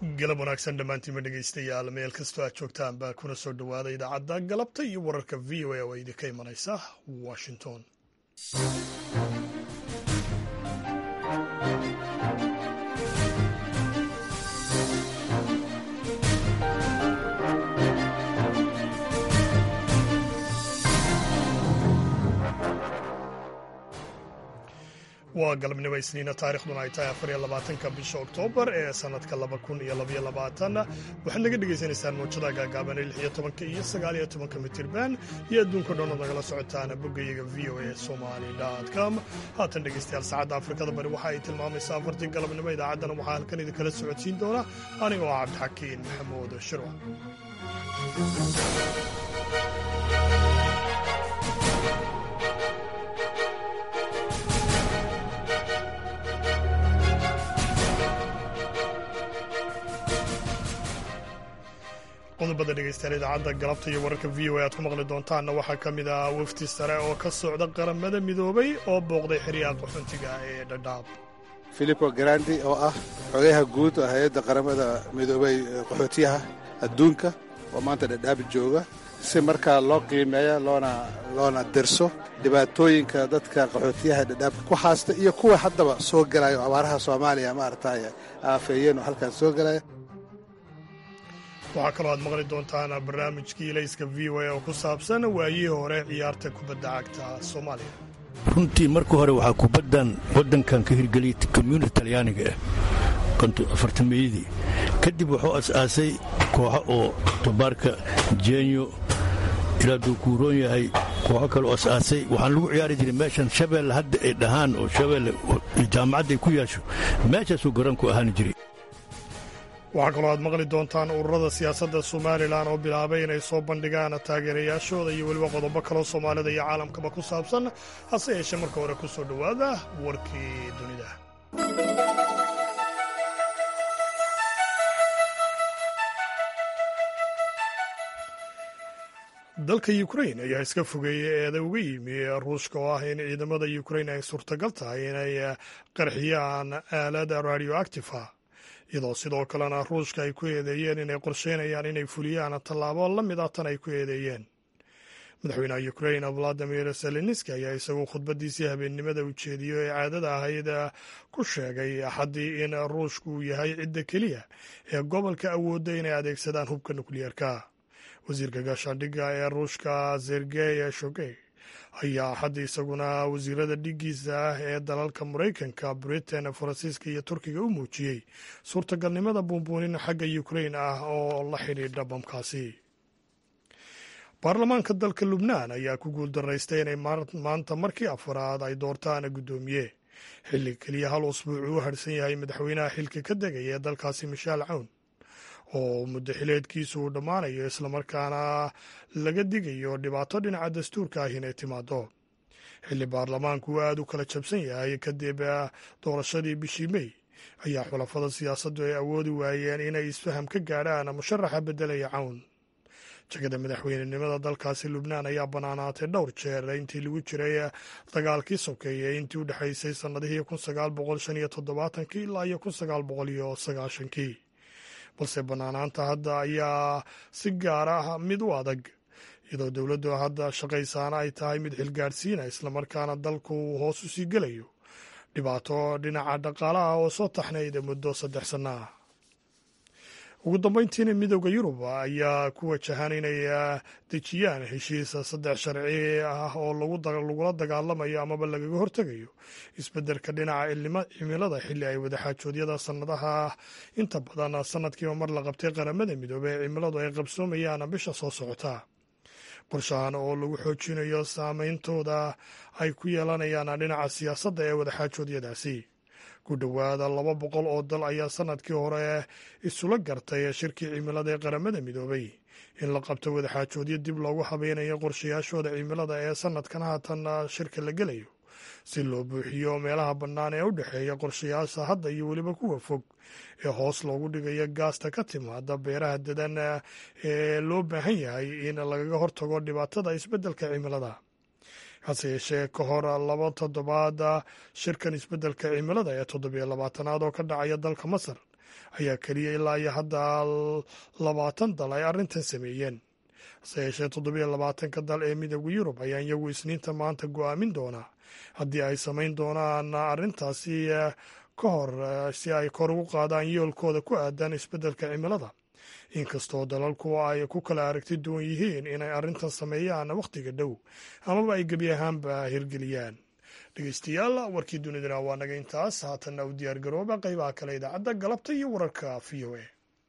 galab wanaagsan dhammaantiinma dhegaystayaal meel kastoo aad joogtaan baa kuna soo dhowaada idaacadda galabta iyo wararka v o a oo idinka imanaysa washington waa galabnimo isniina taarikhduna ay tahay afar iyo labaatanka bisha oktoobar ee sannadka laba kun iyo labaiyo labaatan waxaad naga dhagaysanaysaan mawjada gaagaaban ee lix iyo tobanka iyo sagaal iyo tobanka mitirban iyo adduunka dhan ood nagala socotaan boggayaga v o a somali com haatan dhegaystayaal saacadda afrikada bari waxa ay tilmaamaysaa afartii galabnimo idaacaddana waxaa halkan idinkala socodsiin doona anigoo ah cabdixakiin maxamuud shirwa qodobada dhegaystayaal idaacadda galabta iyo wararka v o a aad ku maqli doontaanna waxaa ka mid ah wafdi sare oo ka socda qaramada midoobay oo booqday xeryaha qaxoontiga ee dhadhaab filipo garandi oo ah xogayaha guud oo hay-adda qaramada midoobay qaxootiyaha adduunka oo maanta dhadhaab jooga si markaa loo qiimeeya loona loona derso dhibaatooyinka dadka qaxootiyaha dhadhaabka ku haasta iyo kuwa haddaba soo galaya oo abaaraha soomaaliya maaragtay aafeeyeen oo halkan soo galaya waxaa kaloo aad maqli doontaan barnaamijkii ilayska v o a oo ku saabsan waayihii hore ciyaarta kubadda cagta soomaaliya runtii marka hore waxaa kubaddan waddankan ka hirgeliyay komyuniti talyaaniga ah afartameyadii kadib wuxuu as-aasay kooxo oo tobaarka jenyo ilaa duu kuuroon yahay kooxo kaloo as-aasay waxaan lagu ciyaari jiray meeshan shabeelle hadda ay dhahaan oo shabeelle jaamacadda ay ku yaasho meeshaasuu garoonku ahaani jiray waxaa kaloo aad maqli doontaan ururada siyaasadda somalilan oo bilaabay inay soo bandhigaan taageerayaashooda iyo weliba qodobo kaloo soomaalida iyo caalamkaba ku saabsan hase yeeshee marka hore ku soo dhowaada warkii dunida dalka ukrain ayaa iska fogeeyey eeda uga yimi ruushka oo ah in ciidamada ukrain ay suurtagal tahay inay qarxiyaan aalad radioactifa iyadoo sidoo kalena ruushka ay ku eedeeyeen inay qorsheynayaan inay fuliyaan tallaabo la mid ah tan ay ku eedeeyeen madaxweynaha ukrain valadimir zelenski ayaa isaguo khudbadiisii habeennimada ujeediyo ee caadada ahayd ku sheegay axaddii in ruushku uu yahay cidda keliya ee gobolka awoodda inay adeegsadaan hubka nukliyeerka wasiirka gaashaandhigga ee ruushka sergey shogey ayaa axaddii isaguna wasiirada dhigiisa ah ee dalalka maraykanka britain faransiiska iyo turkiga u muujiyey suurtagalnimada buunbuunin xagga ukrain ah oo la xidhiidha bamkaasi baarlamaanka dalka lubnaan ayaa ku guuldaraystay inay maanta markii afaraad ay doortaan guddoomiye xilli keliya hal usbuuc uu harhsan yahay madaxweynaha xilka ka degaya ee dalkaasi mishaal cawn oo muddo xileedkiisu uu dhammaanayo islamarkaana laga digayo dhibaato dhinaca dastuurka ah inay timaado xilli baarlamaanku uu aada u kala jabsan yahay kadib doorashadii bishii mey ayaa xulafada siyaasaddu ay awoodi waayeen inay isfaham ka gaadhaan musharaxa beddelaya cawn jegada madaxweynenimada dalkaasi lubnaan ayaa bannaanaatay dhowr jeer intii lagu jiray dagaalkii sokeeye intii u dhexaysay sannadihii kun sagaal boqol shan iyo toddobaatankii ilaa iyo kun sagaal boqol iyo sagaashankii balse bannaanaanta hadda ayaa si gaar ah mid u adag iyadoo dowladdu hadda shaqaysaana ay tahay mid xilgaadhsiina islamarkaana dalku uu hoos u sii gelayo dhibaato dhinaca dhaqaalaha oo soo taxnayda muddo saddex sanno ah ugu dambeyntiina midooda yurub ayaa ku wajahan inay dejiyaan heshiisa saddex sharci ah oo lagula dagaalamayo amaba lagaga hortegayo isbeddelka dhinaca cimilada xilli ay wadaxaajoodyada sannadaha inta badan sanadkiiba mar la qabtay qaramada midoobey ee cimiladu ay qabsoomayaan bisha soo socota qorshahan oo lagu xoojinayo saameyntooda ay ku yeelanayaan dhinaca siyaasadda ee wadaxaajoodyadaasi ku dhowaada laba boqol oo dal ayaa sanadkii hore isula gartay shirkii cimilada ee qaramada midoobay in la qabto wadaxaajoodyo dib loogu habeynayo qorshayaashooda cimilada ee sanadkan haatan shirka la gelayo si loo buuxiyo meelaha bannaan ee u dhexeeya qorshayaasha hadda iyo weliba kuwa fog ee hoos loogu dhigayo gaasta ka timaada beeraha dadan ee loo baahan yahay in lagaga hortago dhibaatada isbeddelka cimilada hase yeeshee ka hor laba toddobaad shirkan isbeddelka cimilada ee toddobiyo labaatanaad oo ka dhacaya dalka masar ayaa keliya ilaa iyo hadda labaatan dal ay arrintan sameeyeen hase yeeshee toddobiyo labaatanka dal ee midooda yurub ayaa iyagu isniinta maanta go'aamin doonaa haddii ay samayn doonaan arrintaasi ka hor si ay kor ugu qaadaan yoolkooda ku aadan isbeddelka cimilada inkastoo dalalku ay ku kala aragti duwan yihiin inay arrintan sameeyaan wakhtiga dhow amaba ay gebi ahaanba hirgeliyaan dhegeystayaal warkii dunidana waa naga intaas haatanna u diyaar garooba qaybaha kale idaacadda galabta iyo wararka v o a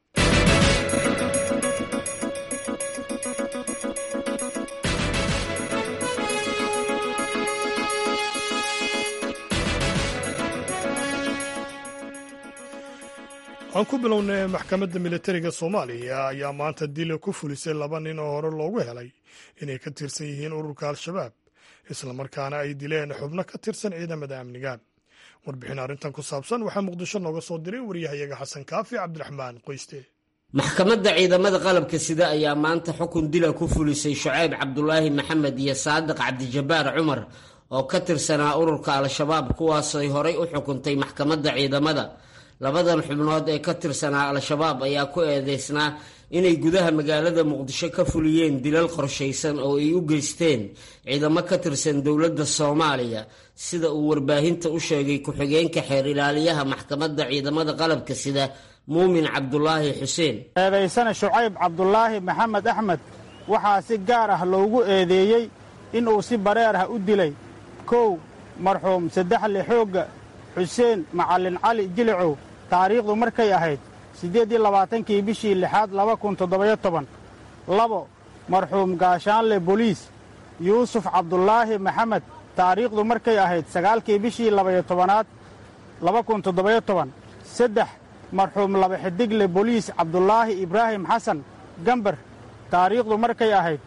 aan ku bilownay maxkamadda militariga soomaaliya ayaa maanta dila ku fulisay laba nin oo hore loogu helay inay ka tirsan yihiin ururka al-shabaab islamarkaana ay dileen xubno ka tirsan ciidamada amniga warbixin arrintan ku saabsan waxaa muqdisho nooga soo diray waryahayaga xasan kaafi cabdiraxmaan qoyste maxkamadda ciidamada qalabka sida ayaa maanta xukun dila ku fulisay shucayb cabdulaahi maxamed iyo saadiq cabdijabaar cumar oo ka tirsanaa ururka al-shabaab kuwaasay horay u xukuntay maxkamadda ciidamada labadan xubnood ee ka tirsanaa al-shabaab ayaa ku eedeysnaa inay gudaha magaalada muqdisho ka fuliyeen dilal qorshaysan oo ay u geysteen ciidamo ka tirsan dowladda soomaaliya sida uu warbaahinta u sheegay ku-xigeenka xeer ilaaliyaha maxkamadda ciidamada qalabka sida muumin cabdulaahi xuseen eedaysana shucayb cabdulaahi maxamed axmed waxaa si gaar ah loogu eedeeyey inuu si bareer ah u dilay kow marxuum saddexle xoogga xuseen macallin cali jilicow taariikhdu markay ahayd siddeed iyo labaatankii bishii lixaad laba kun toddobayo toban labo marxuum gaashaanle boliis yuusuf cabdulaahi maxamed taariikhdu markay ahayd sagaalkii bishii labayo tobanaad laba kun toddobayo toban saddex marxuum laba xidigle boliis cabdulaahi ibraahim xasan gambar taariikhdu markay ahayd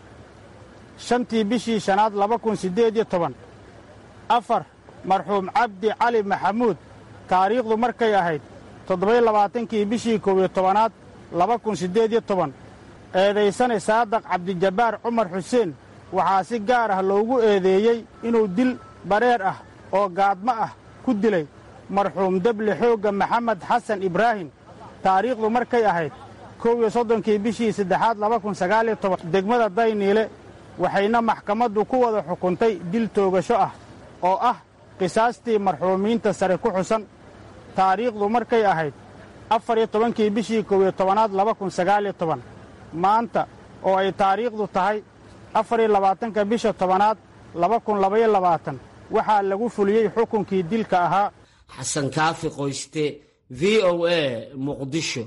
shantii bishii shanaad laba kun siddeed iyo toban afar marxuum cabdi cali maxamuud taariikhdu markay ahayd toddobayo labaatankii bishii kow iyo tobanaad laba kun siddeed iyo toban eedaysane saadaq cabdijabbaar cumar xuseen waxaa si gaar ah loogu eedeeyey inuu dil bareer ah oo gaadmo ah ku dilay marxuum deble xoogga maxamed xasan ibraahim taariikhdu markay ahayd kow iyo soddonkii bishii saddexaad laba kun sagaaliyo toban degmada dayniile waxayna maxkamaddu ku wada xukuntay dil toogasho ah oo ah qisaastii marxuumiinta sare ku xusan taariikhdu markay ahayd afar iyo tobankii bishii kow iyo tobanaad laba kun sagaaliyo toban maanta oo ay taariikhdu tahay afar iyo labaatanka bisha tobanaad laba kun labaiyo labaatan waxaa lagu fuliyey xukunkii dilka ahaa xasan kaafi qoyste v o a muqdisho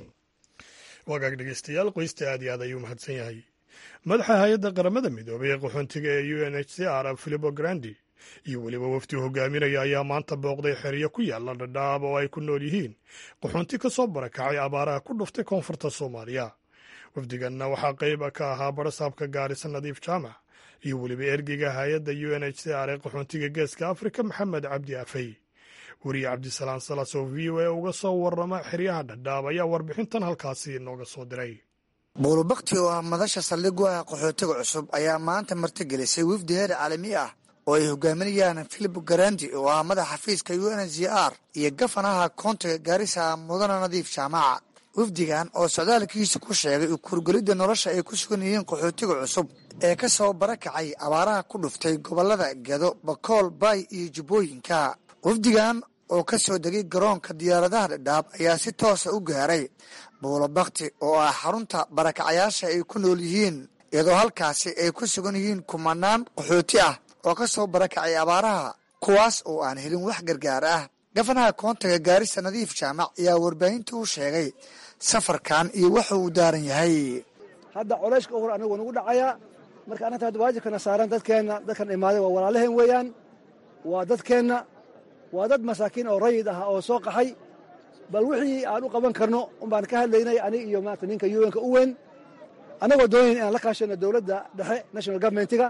wagaag dhegeystayaal qoyste aad iyo aad ayuu mahadsan yahay madaxa hay-adda qaramada midoobay ee qaxoontiga ee u n h c r filipo grandi iyo weliba wafdi hogaaminaya ayaa maanta booqday xeryo ku yaalla dhadhaab oo ay ku nool yihiin qaxoonti ka soo barakacay abaaraha ku dhuftay koonfurta soomaaliya wafdiganna waxaa qayb ka ahaa barasaabka gaarisa nadiif jaamac iyo weliba ergeyga hay-adda u n h c r ee qaxoontiga geeska afrika maxamed cabdi afey weriye cabdisalaan salas oo v o a uga soo warrama xeryaha dhadhaab ayaa warbixintan halkaasi nooga soo diray buulubakti oo ah madasha saldhig u ah qaxootiga cusub ayaa maanta martigelisay wafdi heer caalami ah oo ay hogaaminayaan filip garandi oo ah madaxa xafiiska u n z r iyo gafanaha koontiga gaarisa mudana nadiif jaamaca wafdigan oo socdaalkiisa ku sheegay u kurgelidda nolosha ay ku sugan yihiin qaxootiga cusub ee ka soo barakacay abaaraha ku dhuftay gobollada gedo bakool baay iyo jubbooyinka wafdigan oo ka soo degay garoonka diyaaradaha dhadhaab ayaa si toosa u gaaray buulobakti oo ah xarunta barakacayaasha ay ku nool yihiin iyadoo halkaasi ay ku sugan yihiin kumanaan qaxooti ah oo ka soo barakacay abaaraha kuwaas oo aan helin wax gargaar ah gafanaha koontaga gaarisa nadiif jaamac ayaa warbaahinta u sheegay safarkan iyo waxa uu daaran yahay hadda colayshka uhur anigu nagu dhacayaa marka annata hadda waajibkana saaran dadkeenna dadkan imaaday waa walaalaheen weeyaan waa dadkeenna waa dad masaakiin oo rayid ah oo soo qaxay bal wixii aan u qaban karno unbaan ka hadlaynay anig iyo maanta ninka yuenka u weyn annagoo doonayn inaan la kaashano dowladda dhexe national governmentiga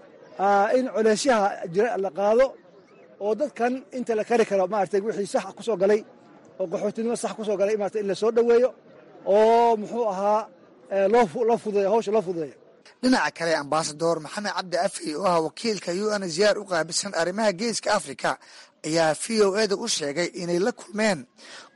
in colaysyaha jira la qaado oo dadkan inta la kari karo maaragtay wixii sax ku soo galay oo qaxootinimo sax ku soo galay maarata in la soo dhoweeyo oo muxuu ahaa loo fududeeyo hawsha loo fududeeyo dhinaca kale ambasador maxamed cabdi afey oo ah wakiilka u n ziyaar u qaabilsan arrimaha geeska afrika ayaa v o eda u sheegay inay la kulmeen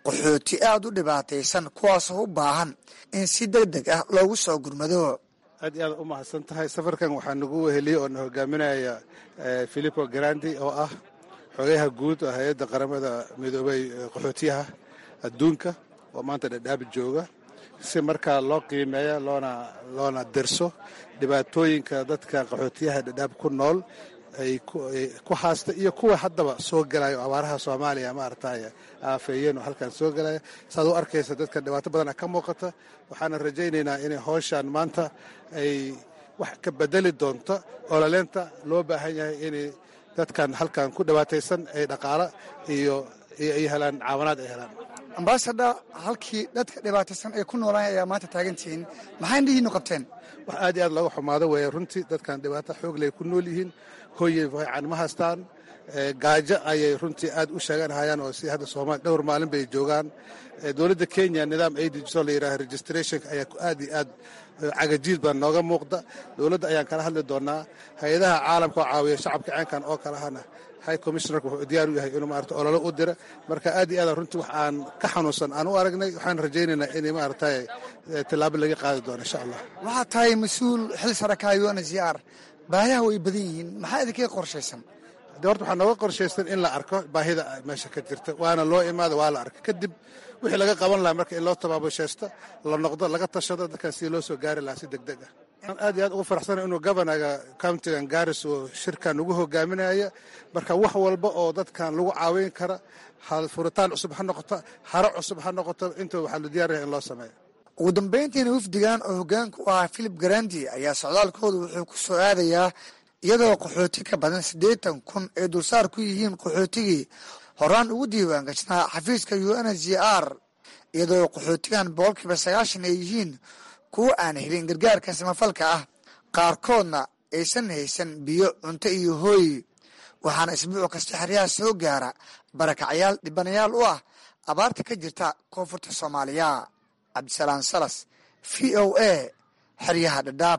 qaxooti aad u dhibaataysan kuwaasoo u baahan in si deg deg ah loogu soo gurmado aad iyo aad u mahadsan tahay safarkan waxaa nagu weheliyey oo na hogaaminaya filipo grandi oo ah xogayaha guud oo hay-adda qaramada midoobay qaxootiyaha adduunka oo maanta dhadhaab jooga si markaa loo qiimeeya loona loona derso dhibaatooyinka dadka qaxootiyaha dhadhaab ku nool ay ku haasta iyo kuwa haddaba soo galaya oo abaaraha soomaaliya maaragtay aafeeyeen oo halkan soo galaya saad u arkaysa dadka dhibaato badana ka muuqata waxaana rajaynaynaa inay howshaan maanta ay wax ka bedeli doonto olaleenta loo baahan yahay inay dadkan halkan ku dhibaataysan ay dhaqaalo iyo ay helaan caawanaad ay helaan ambasador halkii dadka dhibaataysan ay ku noolaan ayaa maanta taagantihiin maxay indhihiinu qabteen wax aad iyo aad looga xumaado weeye runtii dadkan dhibaato xoog ley ku nool yihiin hooyey fiican ma haystaan gaajo ayay runtii aad u sheeganhayaan oo si hadda soomaali dhowr maalin bay joogaan dowladda kenya nidaam aidso la yidhaha registrationka ayaa aad iyo aad cagajiid baa nooga muuqda dowladda ayaan kala hadli doonaa hay-adaha caalamka oo caawiya shacabka ceenkan oo kalehana high commissionerka wuxuu diyaar u yahay inuu maarata ololo u dira marka aad iyo aad runtii wax aan ka xanuunsan aan u aragnay waxaan rajaynaynaa inay maaragtay tillaabo laga qaadi doono insha allah waxaad tahay mas-uul xil saraka unhcr baayaha way badan yihiin maxaa idinkaga qorshaysan de horta waxaa nooga qorshaysan in la arko baahida meesha ka jirta waana loo imaada waa la arka kadib wixii laga qaban lahaa marka in loo tabaabashaysto la noqdo laga tashado dadkan sidii loo soo gaari lahaa si deg deg ah waxaan aad iyo aad ugu faraxsana inuu governaga countigan garis uu shirkan ugu hogaaminaya marka wax walba oo dadkan lagu caawin kara furitaan cusub ha noqoto haro cusub ha noqoto inta waxaa la diyaar yahay in loo sameeyo ugu dambayntiina wafdigan oo hoggaanka u ahaa philip garandi ayaa socdaalkooda wuxuu ku soo aadayaa iyadoo qaxooti ka badan siddeetan kun ay dulsaar ku yihiin qaxootigii horaan ugu diiwaan gashnaa xafiiska u n h r iyadoo qaxootigan boqolkiiba sagaashan ay yihiin kuwa aan helin gargaarka samafalka ah qaarkoodna aysan haysan biyo cunto iyo hooy waxaana isbuuc kasta xeryaha soo gaara barakacyaal dhibanayaal u ah abaarta ka jirta koonfurta soomaaliya cabdisalaam salas v o a xeryaha dhadhaab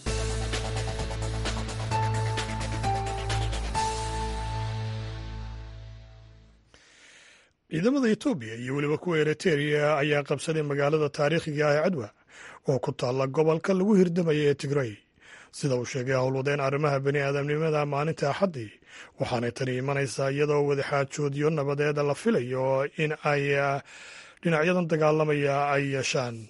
ciidamada etoobiya iyo weliba kuwa eriteria ayaa qabsaday magaalada taariikhiga ah ee cadwa oo ku taalla gobolka lagu hirdamaya ee tigray sida uu sheegay howlwadeen arrimaha bani aadamnimada maalinta axaddii waxaanay tani imanaysaa iyadoo wadaxaajoodyo nabadeeda la filayo in ay dhinacyadan dagaalamaya ay yeeshaan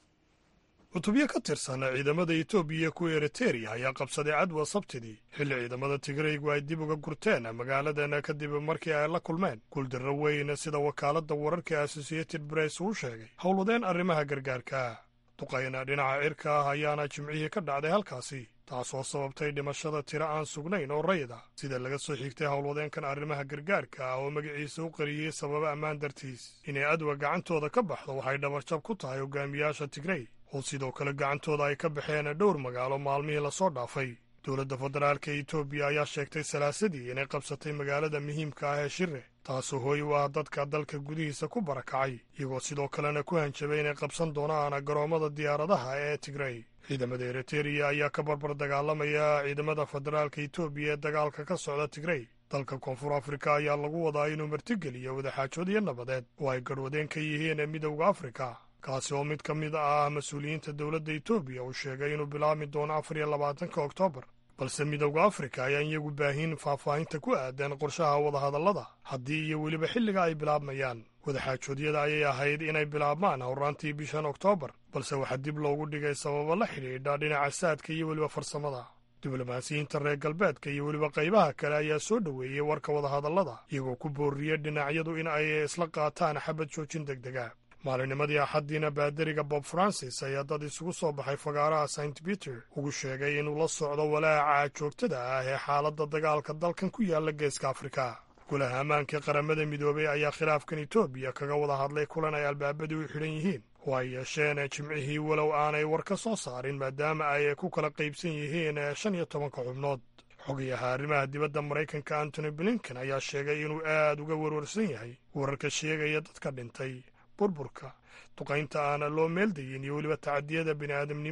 cutubyo ka tirsan ciidamada etoobiya kuwa eriteria ayaa qabsaday cadwa sabtidii xilli ciidamada tigraygu ay dib uga gurteen magaaladan kadib markii ay la kulmeen guuldarro weyn sida wakaaladda wararka associated press uu sheegay howlwadeen arrimaha gargaarka duqayna dhinaca cirka ah ayaana jimcihii ka dhacday halkaasi taasoo sababtay dhimashada tiro aan sugnayn oo rayid ah sida laga soo xigtay howlwadeenkan arrimaha gargaarka ah oo magaciisa u qariyey sababa ammaan dartiis inay adwa gacantooda ka baxdo waxay dhabarjab ku tahay hogaamiyaasha tigrey oo sidoo kale gacantooda ay ka baxeen dhowr magaalo maalmihii lasoo dhaafay dowladda federaalka etoobiya ayaa sheegtay salaasadii inay qabsatay magaalada muhiimka ah ee shire taasoo hooy u ah dadka dalka gudihiisa ku barakacay iyagoo sidoo kalena ku hanjabay inay qabsan doonaan garoommada diyaaradaha ee tigrey ciidamada eriteria ayaa ka barbar dagaalamaya ciidamada federaalka etoobiya ee dagaalka ka socda tigrey dalka koonfur afrika ayaa lagu wadaa inuu martigeliyo wadaxaajood iyo nabadeed oo ay garhwadeen ka yihiin midowda afrika kaasi oo mid ka mid ah mas-uuliyiinta dowladda etoobiya uu sheegay inuu bilaabmi doono afar iyo labaatanka oktoobar balse midowda afrika ayaan iyagu baahin faahfaahinta ku aadan qorshaha wadahadallada haddii iyo weliba xilliga ay bilaabmayaan wadaxaajoodyada ayay ahayd inay bilaabmaan howraantii bishan oktoobar balse waxaa dib loogu dhigay sababo la xidhiidha dhinaca saadka iyo weliba farsamada diblomaasiyiinta reer galbeedka iyo weliba qaybaha kale ayaa soo dhoweeyey warka wadahadallada iyagoo ku booriyey dhinacyadu in ay isla qaataan xabad joojin deg dega maalinimadii axaddiina baadariga bob francis ayaa dad isugu soo baxay fagaaraha st peter ugu sheegay inuu la socdo walaaca joogtada ah ee xaaladda dagaalka dalkan ku yaalla geeska afrika golaha ammaanka qaramada midoobay ayaa khilaafkan etoobiya kaga wada hadlay kulan ay albaabadii u xidhan yihiin oo ay yeesheen jimcihii walow aanay war ka soo saarin maadaama ay ku kala qaybsan yihiin shan iyo tobanka xubnood xogayaha arrimaha dibadda maraykanka antony blinken ayaa sheegay inuu aad uga warwarsan yahay wararka sheegaya dadka dhintay burburka duqaynta aan loo meeldayin iyo weliba tacadiyada bini'aadamnimada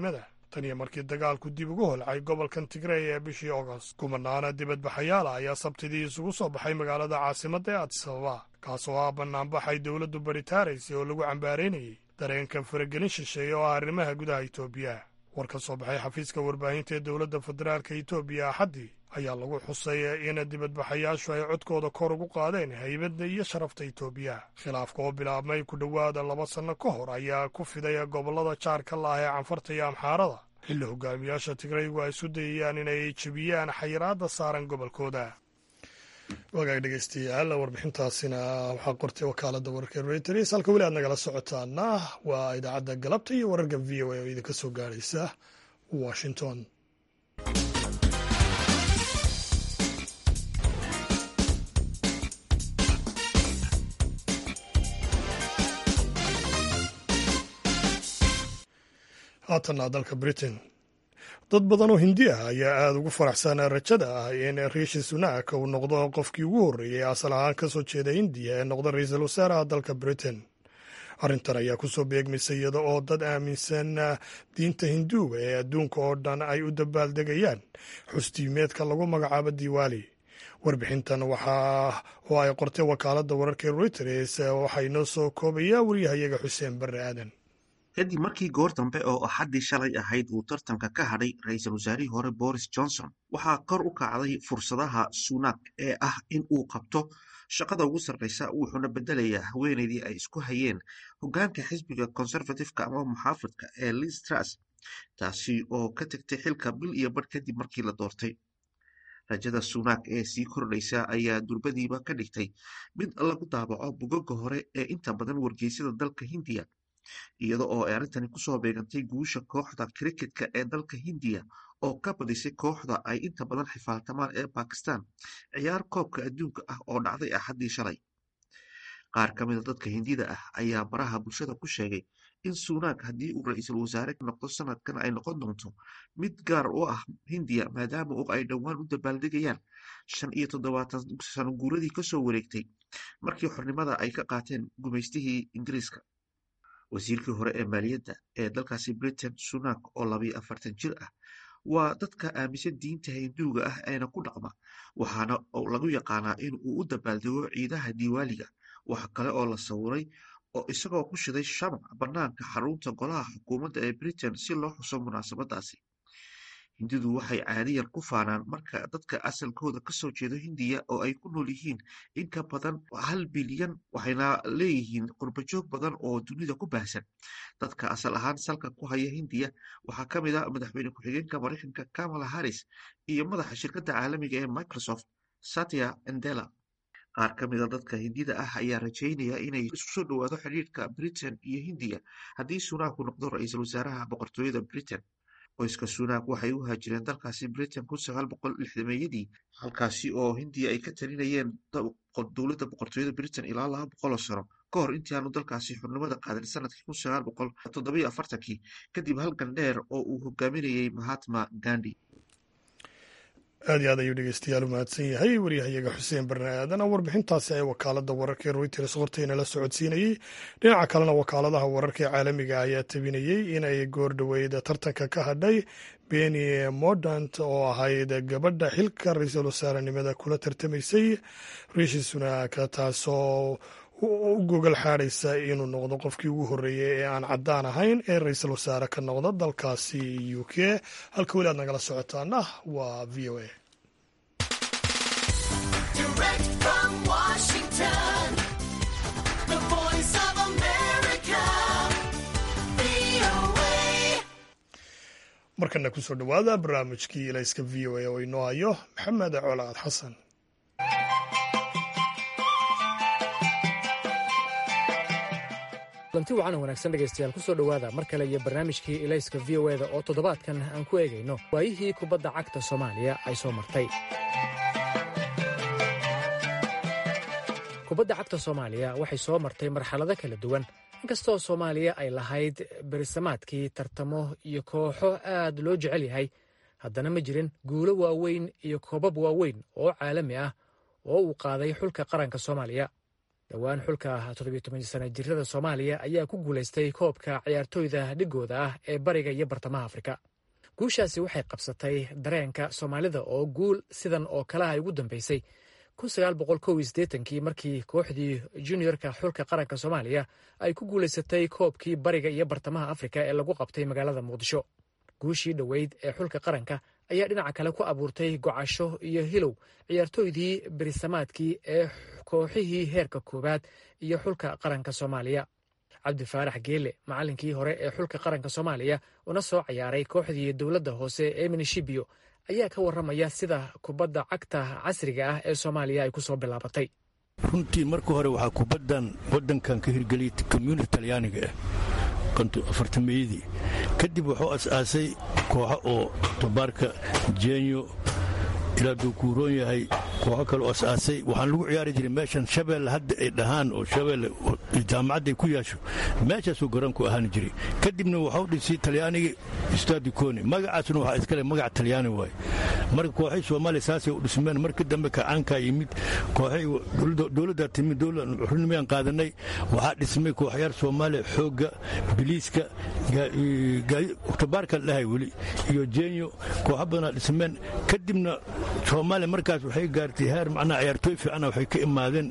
tan iyo markii dagaalku dib ugu holcay gobolkan tigrey ee bishii agost kumanaana dibadbaxayaala ayaa sabtidii isugu soo baxay magaalada caasimadda ee adisababa kaasoo ah bannaanbaxay dowladdu baritaaraysay oo lagu cambaaraynayay dareenka faragelin shisheeye oo ah arrimaha gudaha itoobiya war ka soo baxay xafiiska warbaahinta ee dowladda federaalka itoobiya axaddii ayaa lagu xusay in dibadbaxayaashu ay codkooda kor ugu qaadeen haybadda iyo sharafta itoobiya khilaafka oo bilaabmay ku dhowaada laba sanno ka hor ayaa ku fiday gobollada jaarka laah ee canfarta iyo amxaarada xilli hogaamiyaasha tigraygu ay isu dayayaan inay jebiyaan xayiraadda saaran gobolkooda wagaag dhegeystayaal warbixintaasina waxaa qortay wakaaladda wararka reuters halka weli aad nagala socotaana waa idaacadda galabta iyo wararka v o a oo idinka soo gaadhaysa washington haatanna dalka britain dad badan oo hindi ah ayaa aada ugu faraxsan rajada ah in riishi sunak uu noqdo qofkii ugu horreeyey asal ahaan ka soo jeeda hindiya ee noqda ra-iisul wasaaraha dalka britain arrintan ayaa kusoo beegmisay iyada oo dad aaminsan diinta hinduuga ee adduunka oo dhan ay u dabaaldegayaan xustiimeedka lagu magacaabo diwaali warbixintan waxaa oo ay qortay wakaaladda wararka reuters waxaa inoo soo koobayaa waryahayaga xuseen barre aadan kadib markii goor dambe oo axaddii shalay ahayd uu tartanka ka hadhay ra-iisul wasaarihii hore boris johnson waxaa kor u kacday fursadaha sunak ee ah in uu qabto shaqada ugu sarreysa wuxuuna bedelayaa haweeneydii ay isku hayeen hoggaanka xisbiga conservatifeka ama muxaafidka ee liz truss taasi oo ka tegtay xilka bil iyo badh kadib markii la doortay rajada sunak ee sii kordhaysa ayaa durbadiiba ka dhigtay mid lagu daabaco bugaga hore ee inta badan wargeysyada dalka hindiya iyada oo ay arrintani kusoo beegantay guusha kooxda kriketka ee dalka hindiya oo ka badisay kooxda ay inta badan xifaaltamaan ee bakistan ciyaar koobka adduunka ah oo dhacday axaddii shalay qaar ka mida dadka hindida ah ayaa baraha bulshada ku sheegay in sunak haddii uu ra-iisul wasaare noqdo sanadkan ay noqon doonto mid gaar u ah hindiya maadaama oo ay dhowaan u dabaaldegayaan shan iyo toddobaatan sano guuradii kasoo wareegtay markii xornimada ay ka qaateen gumaystihii ingiriiska wasiirkii hore ee maaliyadda ee dalkaasi britain sunak oo labayo afartan jir ah waa dadka aaminsan diinta hinduuga ah eena ku dhaqma waxaana lagu yaqaanaa in uu u dabaaldego ciidaha diiwaaliga waxa kale oo la sawiray oo isagoo ku shiday shamac bannaanka xarunta golaha xukuumadda ee britain si loo xuso munaasabadaasi hindidu waxay caadiyan ku faanaan marka dadka asalkooda kasoo jeedo hindiya oo ay ku nool yihiin in ka badan hal bilyan waxayna leeyihiin qurbajoog badan oo dunida ku baahsan dadka asal ahaan salka ku haya hindiya waxaa ka mid a madaxweyne ku-xigeenka maraykanka kamala harris iyo madaxa shirkadda caalamiga ee microsoft satya endela qaar ka mida dadka hindida ah ayaa rajaynaya inay isu soo dhowaado xidhiirka britain iyo hindiya haddii sunaku noqdo ra-iisul wasaaraha boqortooyada britain qoyska sunak waxay u haajireen dalkaasi britain kun sagaal boqol lixdameeyadii halkaasi oo hindiya ay ka talinayeen dowladda boqortooyada britain ilaa laba boqoloo sano ka hor intii aanu dalkaasi xurnimada qaadan sanadkii kun sagaal boqol toddobiyo afartankii kadib halgan dheer oo uu hogaaminayey mahatma gandi aad iyo aad ayuu dhegeystayaal u mahadsan yahay waryahayaga xuseen barne aadan oo warbixintaasi ay wakaaladda wararka ee reuters hortayna la socodsiinayey dhinaca kalena wakaaladaha wararka ee caalamiga ayaa tabinayey inay goor dhoweyd tartanka ka hadhay beni mordant oo ahayd gabadha xilka ra-iisul wasaarenimada kula tartamaysay riishi sunak taasoo u gogol xaadhaysa inuu noqdo qofkii ugu horreeyey ee aan caddaan ahayn ee ra-iisul wasaare ka noqda dalkaasi u k halka weli aad nagala socotaana waa v o a markana kusoo dhowaada barnaamijkii ilayska v o a oo inoo hayo maxamed colaad xasan lanti wacan wanaagsan dhegaystayaal ku soo dhowaada mar kale iyo barnaamijkii ilayska v o eda oo toddobaadkan aan ku eegayno waayihii kubadda cagta soomaaliya ay soo martay kubadda cagta soomaaliya waxay soo martay marxalado kala duwan inkastoo soomaaliya ay lahayd berisamaadkii tartamo iyo kooxo aad loo jecel yahay haddana ma jirin guulo waaweyn iyo koobab waaweyn oo caalami ah oo uu qaaday xulka qaranka soomaaliya dhowaan xulka todobiyo-toban-sana jirada soomaaliya ayaa ku guulaystay koobka ciyaartooyda dhigooda ah ee bariga iyo bartamaha afrika guushaasi waxay qabsatay dareenka soomaalida oo guul sidan oo kaleha ay ugu dambeysay kii markii kooxdii juniorka xulka qaranka soomaaliya ay ku guulaysatay koobkii bariga iyo bartamaha afrika ee lagu qabtay magaalada muqdisho guushii dhoweyd ee xulka qaranka ayaa dhinaca kale ku abuurtay gocasho iyo hilow ciyaartooydii berisamaadkii ee kooxihii heerka koowaad iyo xulka qaranka soomaaliya cabdi faarax geele macallinkii hore ee xulka qaranka soomaaliya una soo ciyaaray kooxdii dowladda hoose ee minishibiyo ayaa ka warramaya sida kubadda cagta casriga ah ee soomaaliya ay ku soo bilaabatay runtii marka hore waxaa kubaddan waddankan ka hirgeliyay community talyaaniga ah afartameeyadii kadib wuxuu as-aasay kooxo oo tabaarka jenyo ilaa duukuuroon yahay kooxo kaleo as-aasay waxaan lagu ciyaari jiray meeshan shabeelle hadda ay dhahaan oo shabeelle jaamacadday ku yaasho meeshaasuu garoonku ahaan jiray kadibna waxau dhisay talyaanigii istaadi koni magacaasuna waxaa iskale magac talyaani waaye marka kooxay soomaaliya saasay u dhismeen markii dambe kacaankaa yimid kooxay dowladdaa timid xurnimayaan qaadanay waxaa dhismay kooxyaar soomaaliya xoogga biliiska tabaarka dhahay weli iyo jenyo kooxo badanaa dhismeen kadibna soomaaliya markaas waxay gaartay heer macnaha ciyaartooy fiicana waxay ka imaadeen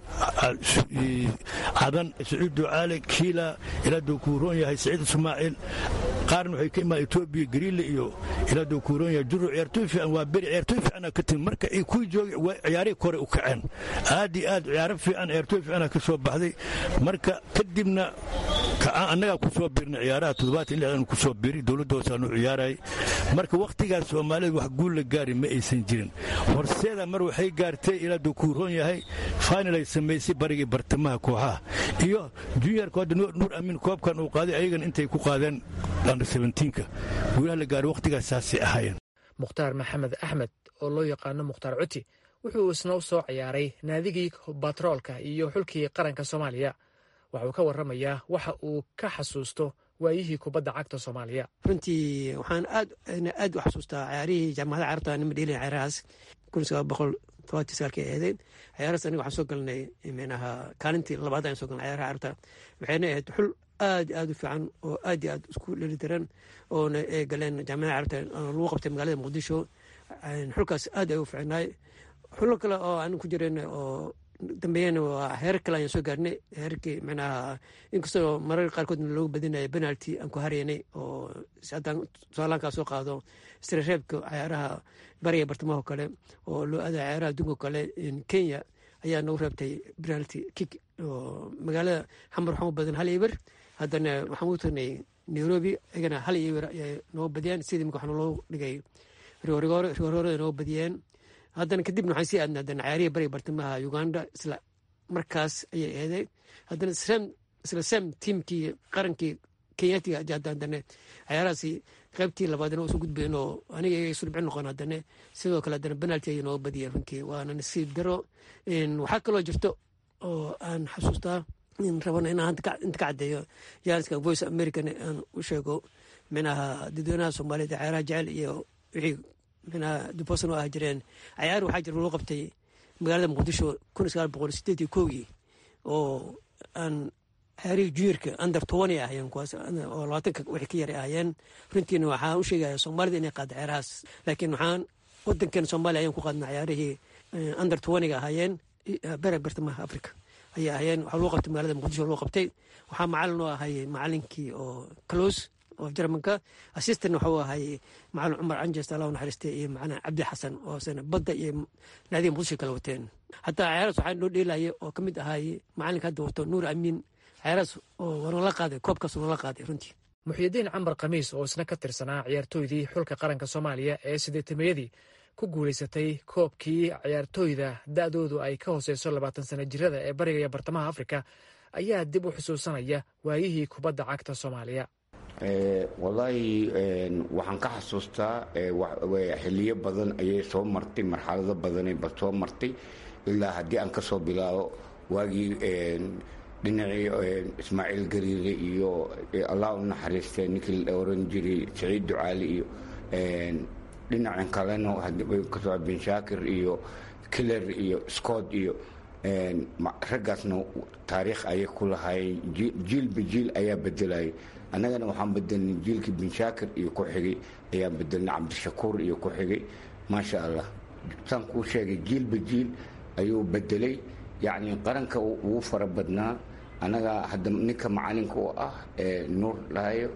cadan saciid ducaale kiila ilaa duukuuroon yahay saciid ismaaciil qaarna waxay ka imaadeen etoobiya gariile iyo ilaa duukuuroon yahay juro ciyaartooy fiican waa beri ciyaartooy fiicana ka timi marka ay kuwii joogay ciyaarihii kore u kaceen aad iyo aad ciyaaro fiican ciyaartooy fiicana ka soo baxday marka kadibna annagaa ku soo birnay ciyaaraha toddobaatan lixdan ku soo biri dowladda hoosaanu ciyaarayay marka wakhtigaas soomaalida wax guul la gaari ma aysan jirin horseeda mar waxay gaartay ilaa dukuuroon yahay final ay samaysay barigii bartamaha kooxaha iyo juniorka hadda nuur amiin koobkan uu qaaday ayagana intay ku qaadeen under seventiinka guulaha la gaaray wakhtigaas saasay ahaayeen mukhtaar maxamed axmed oo loo yaqaano mukhtaar cuti wuxuu isna u soo ciyaaray naadigii batroolka iyo xulkii qaranka soomaaliya waxuu ka warramayaa waxa uu ka xasuusto waayihii kubadda cagta soomaaliya runtii waxaan aad aad u xasuustaa ciyaarihii jaamacada carabta nima dheelin ciyaarahaas kun sagaal boqol todobatii sagaalkii ahaydeen ciyaarahaas aniga waxaan soo galnay micnaha kaalintii labaad ayaan soo galnay ciyaaraha carabta waxayna ahayd xul aad aad u fiican oo aad iyo aad isku dhelitiran oona ay galeen jaamacada carabta lagu qabtay magaalada muqdisho xulkaas aad ay u fiicnaay xulo kale oo aan ku jireen oo dambeeyana waa heerar kale ayaan soo gaarnay heerarkii micnaha inkastoo marar qaarkoodna loogu badinaya penalty aan ku haraynay oo haddaan tusaalaankaa soo qaado istirareebka ciyaaraha bariga bartamaho kale oo loo aada ciyaaraha adduunka kale kenya ayaa nagu reebtay penalty kick oo magaalada xamar waxaan u badan hal iber haddana waxaan u tagnay nairobi iyagana hal iber ayay noogu badiyeen sidii imika waxaa loo dhigay rigoorigoore rigoorigoorada noogu badiyeen haddana kadibna waxaan sii aadnay haddana ciyaarihii bariga bartamaha uganda isla markaas ayay eeday haddana isla sam tiimkii qarankii kenyatiga haddana ciyaarahaasi qaybtii labaadna usoo gudbayen oo aniga iyaga isu dhibcin noqon haddana sidoo kale haddana penalty ayay nooga badiyeen runtii waana nasiib daro waxaa kaloo jirto oo aan xasuustaa rabana inaan inta ka caddeeyo jaaliska voice american aan u sheego minaha dadweynaha soomaaliyeed ciyaaraha jecel iyo wixii minaa dubosan oo ah jireen cayaar waxaa jira loo qabtay magaalada muqdisho kun sagaal boqol sideed iyo kowgii oo aan ciyaarihii juniorka under tobani ahayeen kuwaas oo labaatanka wixii ka yaray ahayeen runtiina waxaan u sheegaya soomaalida inay qaada ciyaarahaas laakiin waxaan wadankeena soomaaliya ayaan ku qaadna ciyaarihii under tobaniga ahaayeen bere bartamaha africa ayay ahayeen waxaa loo qabtay magaalada muqdisho loo qabtay waxaa macalin oo ahay macalinkii oo close oo jarmanka assistan waxuu ahay macalin cumar canjes allah naxariiste iyo macalin cabdi xasan oo sana badda iyo naadiga muqdisho kala wateen hataa ciyaaraas waxaa noo dheelaya oo ka mid ahay macalinka hadda wato nuur amiin ciyaaraas oo wanala qaaday koobkaas wanala qaaday runtii muxyidiin camar khamiis oo isna ka tirsanaa ciyaartooydii xulka qaranka soomaaliya ee sideetameeyadii ku guulaysatay koobkii ciyaartooyda da'doodu ay ka hooseyso labaatan sana jirada ee bariga iyo bartamaha afrika ayaa dib u xusuusanaya waayihii kubadda cagta soomaaliya wallaahi waxaan ka xasuustaa xiliyo badan ayay soo martay marxalado badanayba soo martay ilaa haddii aan ka soo bilaabo waagii dhinacii ismaaciil gariire iyo allah u naxariistay ninkii la oran jiray saciid ducaali iyo dhinacan kalena kasoo bin shaakir iyo killer iyo scott iyo raggaasna taariikh ayay ku lahaayeen jiilba jiil ayaa bedelayay annagana waxaan bedelnay jiilkii binshaakir iyo ku xigay ayaan bedelnay cabdishakuur iyo ku xigay maasha allah saan kuu sheegay jiilba jiil ayuu bedelay yacni qaranka ugu fara badnaa annaga hadda ninka macalinka u ah nuur dhahayo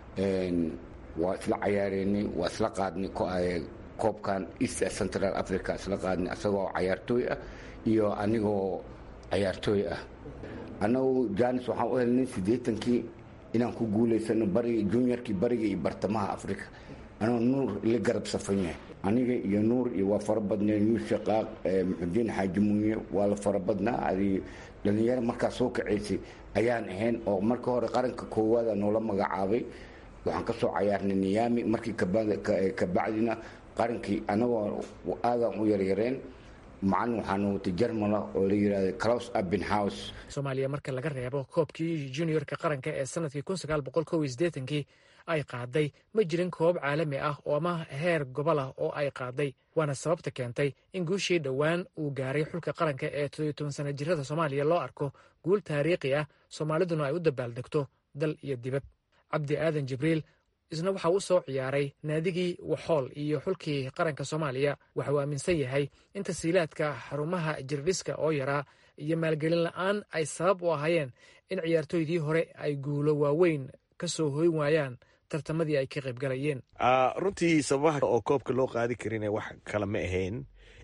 waa isla cayaareynay waa isla qaadnay koobkan east central africa isla qaadnay asagoo cayaartooy ah iyo anigoo cayaartooy ah annagu janis waxaan u helnay siddeetankii inaan ku guulaysano bariga juniorkii bariga iyo bartamaha africa anoo nuur la garab safan yahay aniga iyo nuur iyo waa fara badneen yuusha qaaq muxudiin xaaji muuye waa la fara badnaa adi dhalinyaro markaa soo kacaysay ayaan ahayn oo marka hore qaranka koowaada noola magacaabay waxaan ka soo cayaarnay niyaami markii kabacdina qarankii anagoo aadan u yaryareen macalin waxaana watay jarmala oo la yidhahda claus abenhouse soomaaliya marka laga reebo koobkii juniorka qaranka ee sanadkii kii ay qaaday ma jirin koob caalami ah oo ama heer gobol ah oo ay qaaday waana sababta keentay in guushii dhowaan uu gaaray xulka qaranka ee todoiy sana jirada soomaaliya loo arko guul taariikhi ah soomaaliduna ay u dabaaldegto dal iyo dibad cabdi aadan jibriil isna waxa uu soo ciyaaray naadigii waxool iyo xulkii qaranka soomaaliya waxa uu aaminsan yahay in tasiilaadka xarumaha jirdhiska oo yaraa iyo maalgelin la-aan ay sabab u ahaayeen in ciyaartooydii hore ay guulo waaweyn ka soo hoyn waayaan tartamadii ay ka qaybgalayeen runtii sababaha oo koobka loo qaadi karin wax kale ma ahayn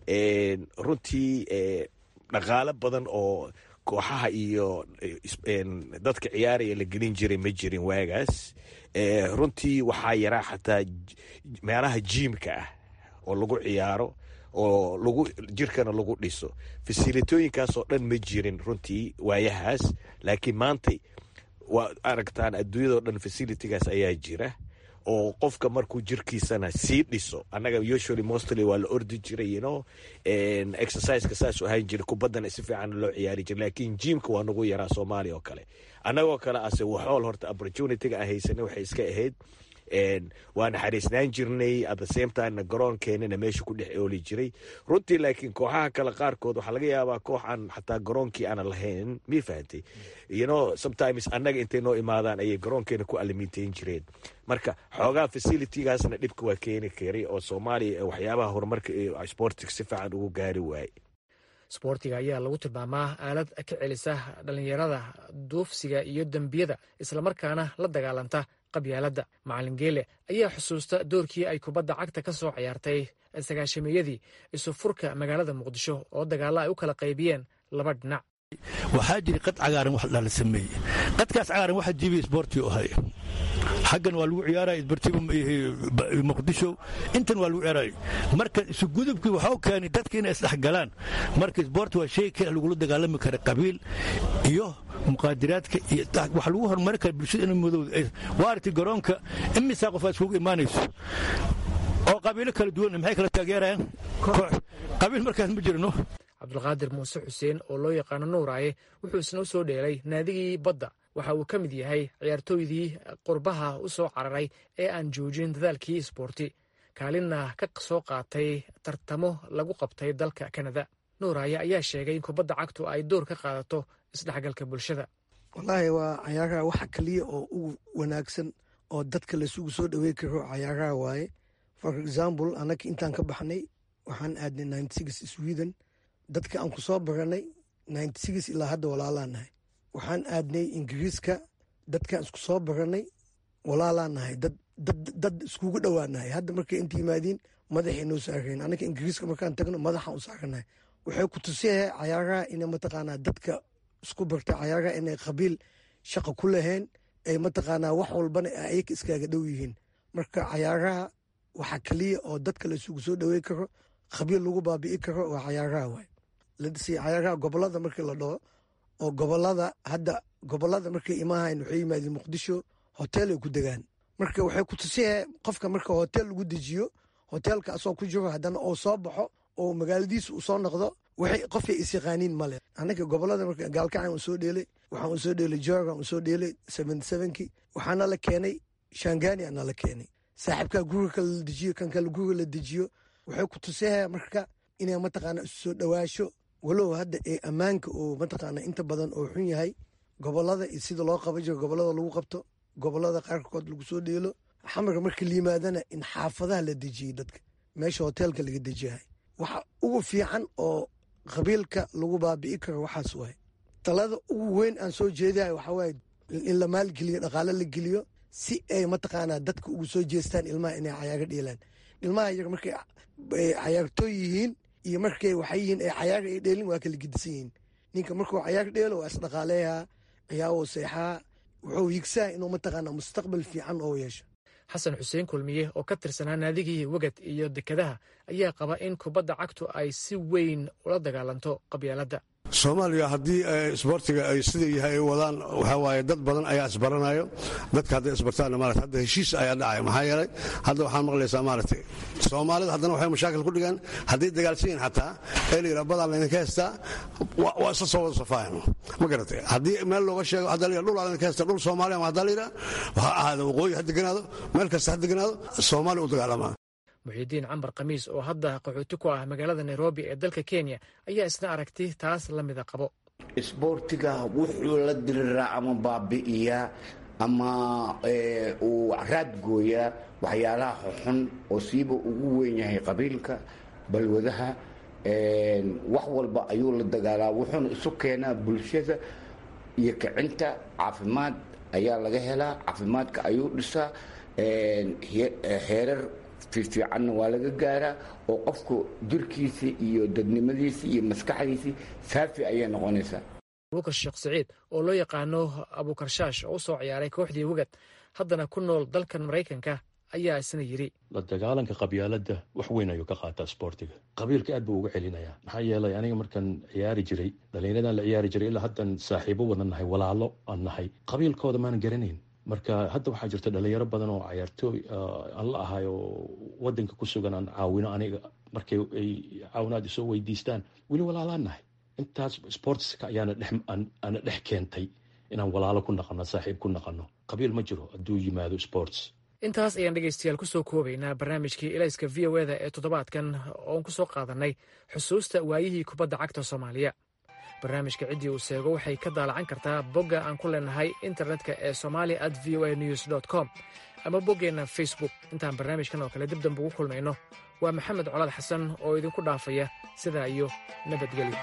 runtii dhaqaalo badan oo kooxaha iyo dadka ciyaaraya la gelin jiray ma jirin waagaas runtii waxaa yaraa xataa meelaha jiimka ah oo lagu ciyaaro oo lagu jirkana lagu dhiso fasilitooyinkaasoo dhan ma jirin runtii waayahaas laakiin maantay waa aragtaan adduunyadao dhan facilitigaas ayaa jira oo qofka markuu jirkiisana sii dhiso annaga usually mostly waa la ordi jiray you know exerciseka saasuu ahaan jiray kubaddana si fiican loo ciyaari jiray laakiin jiimka waa nagu yaraa soomaaliya oo kale annagoo kale ase waxool horta opportunityga aan haysanay waxay iska ahayd waa naxariisnaan jirnay at the same timena garoonkeenana meesha ku dhex ooli jiray runtii laakiin kooxaha kale qaarkood waxaa laga yaabaa koox aan xataa garoonkii aana lahayn mii fahantay you know sometimes annaga intay noo imaadaan ayay garoonkeena ku alimintayn jireen marka xoogaa facilitygaasna dhibka waa keeni karay oo soomaaliya waxyaabaha horumarka sportiga si fiican ugu gaari waaye sboortiga ayaa lagu tilmaamaa aalad ka celisa dhallinyarada duufsiga iyo dembiyada islamarkaana la dagaalanta qabyaaladda macalin geele ayaa xusuusta doorkii ay kubadda cagta ka soo ciyaartay sagaashameeyadii isu furka magaalada muqdisho oo dagaalla ay u kala qaybiyeen laba dhinac waxaa jira qad cagaaran wax la sameeyey qadkaas cagaaran waxa jiibiya isboortiga ahay xaggan waa lagu ciyaaraya isbartiba muqdisho intan waa lagu ciyaaraya marka isugudubkii waxau keenay dadka inay isdhexgalaan marka isboort waa shay kale lagula dagaalami kara qabiil iyo muqaadiraadka iyo wax lagu horumari kara bulshada in madowda waa aragtay garoonka imisaa qof aad iskugu imaanayso oo qabiilo kala duwan maxay kala taageerayaan qabiil markaas ma jirno cabdulqaadir muuse xuseen oo loo yaqaano nuuraaye wuxuu isna u soo dheelay naadigii badda waxa uu ka mid yahay ciyaartooydii qurbaha u soo cararay ee aan joojin dadaalkii isboorti kaalinna ka soo qaatay tartamo lagu qabtay dalka kanada nuuraaye ayaa sheegay in kubadda cagtu ay door ka qaadato isdhexgalka bulshada wallaahi waa cayaaraha waxa kaliya oo ugu wanaagsan oo dadka laisugu soo dhawey karo cayaaraha waaye for example annaga intaan ka baxnay waxaan aadnay ninety six sweden dadka aan ku soo baranay ninety six ilaa hadda walaalaa nahay waxaan aadnay ingiriiska dadkaan isku soo baranay walaalaa nahay dad iskugu dhowaanahay hadda markay inta yimaadiin madaxay noo saarayn annaga ingiriiska markaan tagno madaxaan u saaranahay waxay ku tusiyahay cayaaraha ina mataqaanaa dadka isku barta cayaaraha inay qabiil shaqa ku lahayn ay mataqaanaa wax walbana ayaga iskaaga dhow yihiin marka cayaaraha waxa kaliya oo dadka la isugu soo dhawey karo qabiil lagu baabi'i karo waa cayaaraha waay ladhisay cayaaraha gobolada markii la dhaho oo gobolada hadda gobolada markay imahayn waxay yimaadeen muqdisho hotel ay ku degaan marka waxay ku tusiyahay qofka marka hotel lagu dejiyo hotelka asoo ku jiro haddana oo soo baxo oo magaaladiisa uu soo noqdo waxay qofay isyaqaaniin male annaga gobolada marka gaalkacan uu soo dheelay waxaan uu soo dheelay jorgan uu soo dheelay seventy sevenki waxaana la keenay shangani ana la keenay saaxiibkaa guriga kale la dejiyo kan kale guriga la dejiyo waxay ku tusiyahay marka inay mataqaana isu soo dhowaasho walow hadda ee ammaanka oo mataqaana inta badan oo xun yahay gobolada iyo sida loo qaban jiro gobolada lagu qabto gobolada qaarkood lagu soo dheelo xamarka marka la yimaadana in xaafadaha la dejiyey dadka meesha hoteelka laga dejiyahay waxa ugu fiican oo qabiilka lagu baabi'i karo waxaas waay talada ugu weyn aan soo jeedahay waxaa waaye in la maalgeliyo dhaqaale la geliyo si ay mataqaanaa dadka ugu soo jeestaan ilmaha inay cayaaga dheelaan ilmaha yar markay cayaartooy yihiin iyo markay waxay yihiin ay cayaaga ay dheelin waa kala gidisan yihiin ninka markuu cayaar dheelo waa isdhaqaaleeyaa ciyaawo seexaa wuxuu higsaa inuu mataqaanaa mustaqbal fiican oo yeesho xasan xuseen kulmiye oo ka tirsanaa naadigii wegad iyo dekedaha ayaa qaba in kubadda cagtu ay si weyn ula dagaalanto qabyaaladda soomaaliya haddii isboortiga ay sida yahay ay wadaan waxaa waaye dad badan ayaa isbaranayo dadka hadday isbartaanna maarata hadda heshiis ayaa dhacaya maxaa yeelay hadda waxaan maqlaysaa maaragtay soomaalida haddana waxay mashaakil ku dhigaan hadday dagaalsan yihin xataa ee la yidhaha badaan laydinka heystaa waa isla soo wada safaayan ma garatay haddii meel looga sheego hadda la yidhaha dhul aa laydinka heystaa dhul soomaaliya ma haddaa la yidhaha waxa ahaada waqooyi ha deganaado meel kasta ha deganaado soomaaliya u dagaalamaa muxiidiin cambar khamiis oo hadda qaxooti ku ah magaalada nairobi ee dalka kenya ayaa isna aragti taas la mida qabo isboortiga wuxuu la diriraa ama baabi'iyaa ama uu raadgooyaa waxyaalaha xuxun oo siiba ugu weyn yahay qabiilka balwadaha wax walba ayuu la dagaalaa wuxuuna isu keenaa bulshada iyo kicinta caafimaad ayaa laga helaa caafimaadka ayuu dhisaa heerar fiifiicanna waa laga gaaraa oo qofku jirkiisa iyo dadnimadiisa iyo maskaxdiisii saafi ayay noqonaysaa abukar sheekh siciid oo loo yaqaano abuukarshaash oo u soo ciyaaray kooxdii wegad haddana ku nool dalkan maraykanka ayaa isna yidhi la dagaalanka qabyaaladda wax weyn ayuu ka qaataa sboortiga qabiilka aad buu uga celinayaa maxaa yeelay aniga markaan ciyaari jiray dhallinyaradan la ciyaari jiray ilaa haddan saaxiibo wada nahay walaalo aan nahay qabiilkooda maanan garanayn marka hadda waxaa jirta dhalinyaro badan oo cayaartooy aan la ahay oo wadanka ku sugan aan caawino aniga markay ay caawinaad isoo weydiistaan weli walaalaan nahay intaas sportska ayaana ana dhex keentay inaan walaalo ku naqano saaxiib ku naqano qabiil ma jiro hadduu yimaado sports intaas ayaan dhegaystayaal ku soo koobaynaa barnaamijkii elayska v o eda ee toddobaadkan oon ku soo qaadanay xusuusta waayihii kubadda cagta soomaaliya barnaamijka ciddii uu seego waxay ka daalacan kartaa bogga aan ku leenahay internetka ee somalia at v o a news dt com ama boggeenna facebook intaan barnaamijkan oo kale dib dambe ugu kulmayno waa maxamed colaad xasan oo idinku dhaafaya sidaa iyo nabadgelyo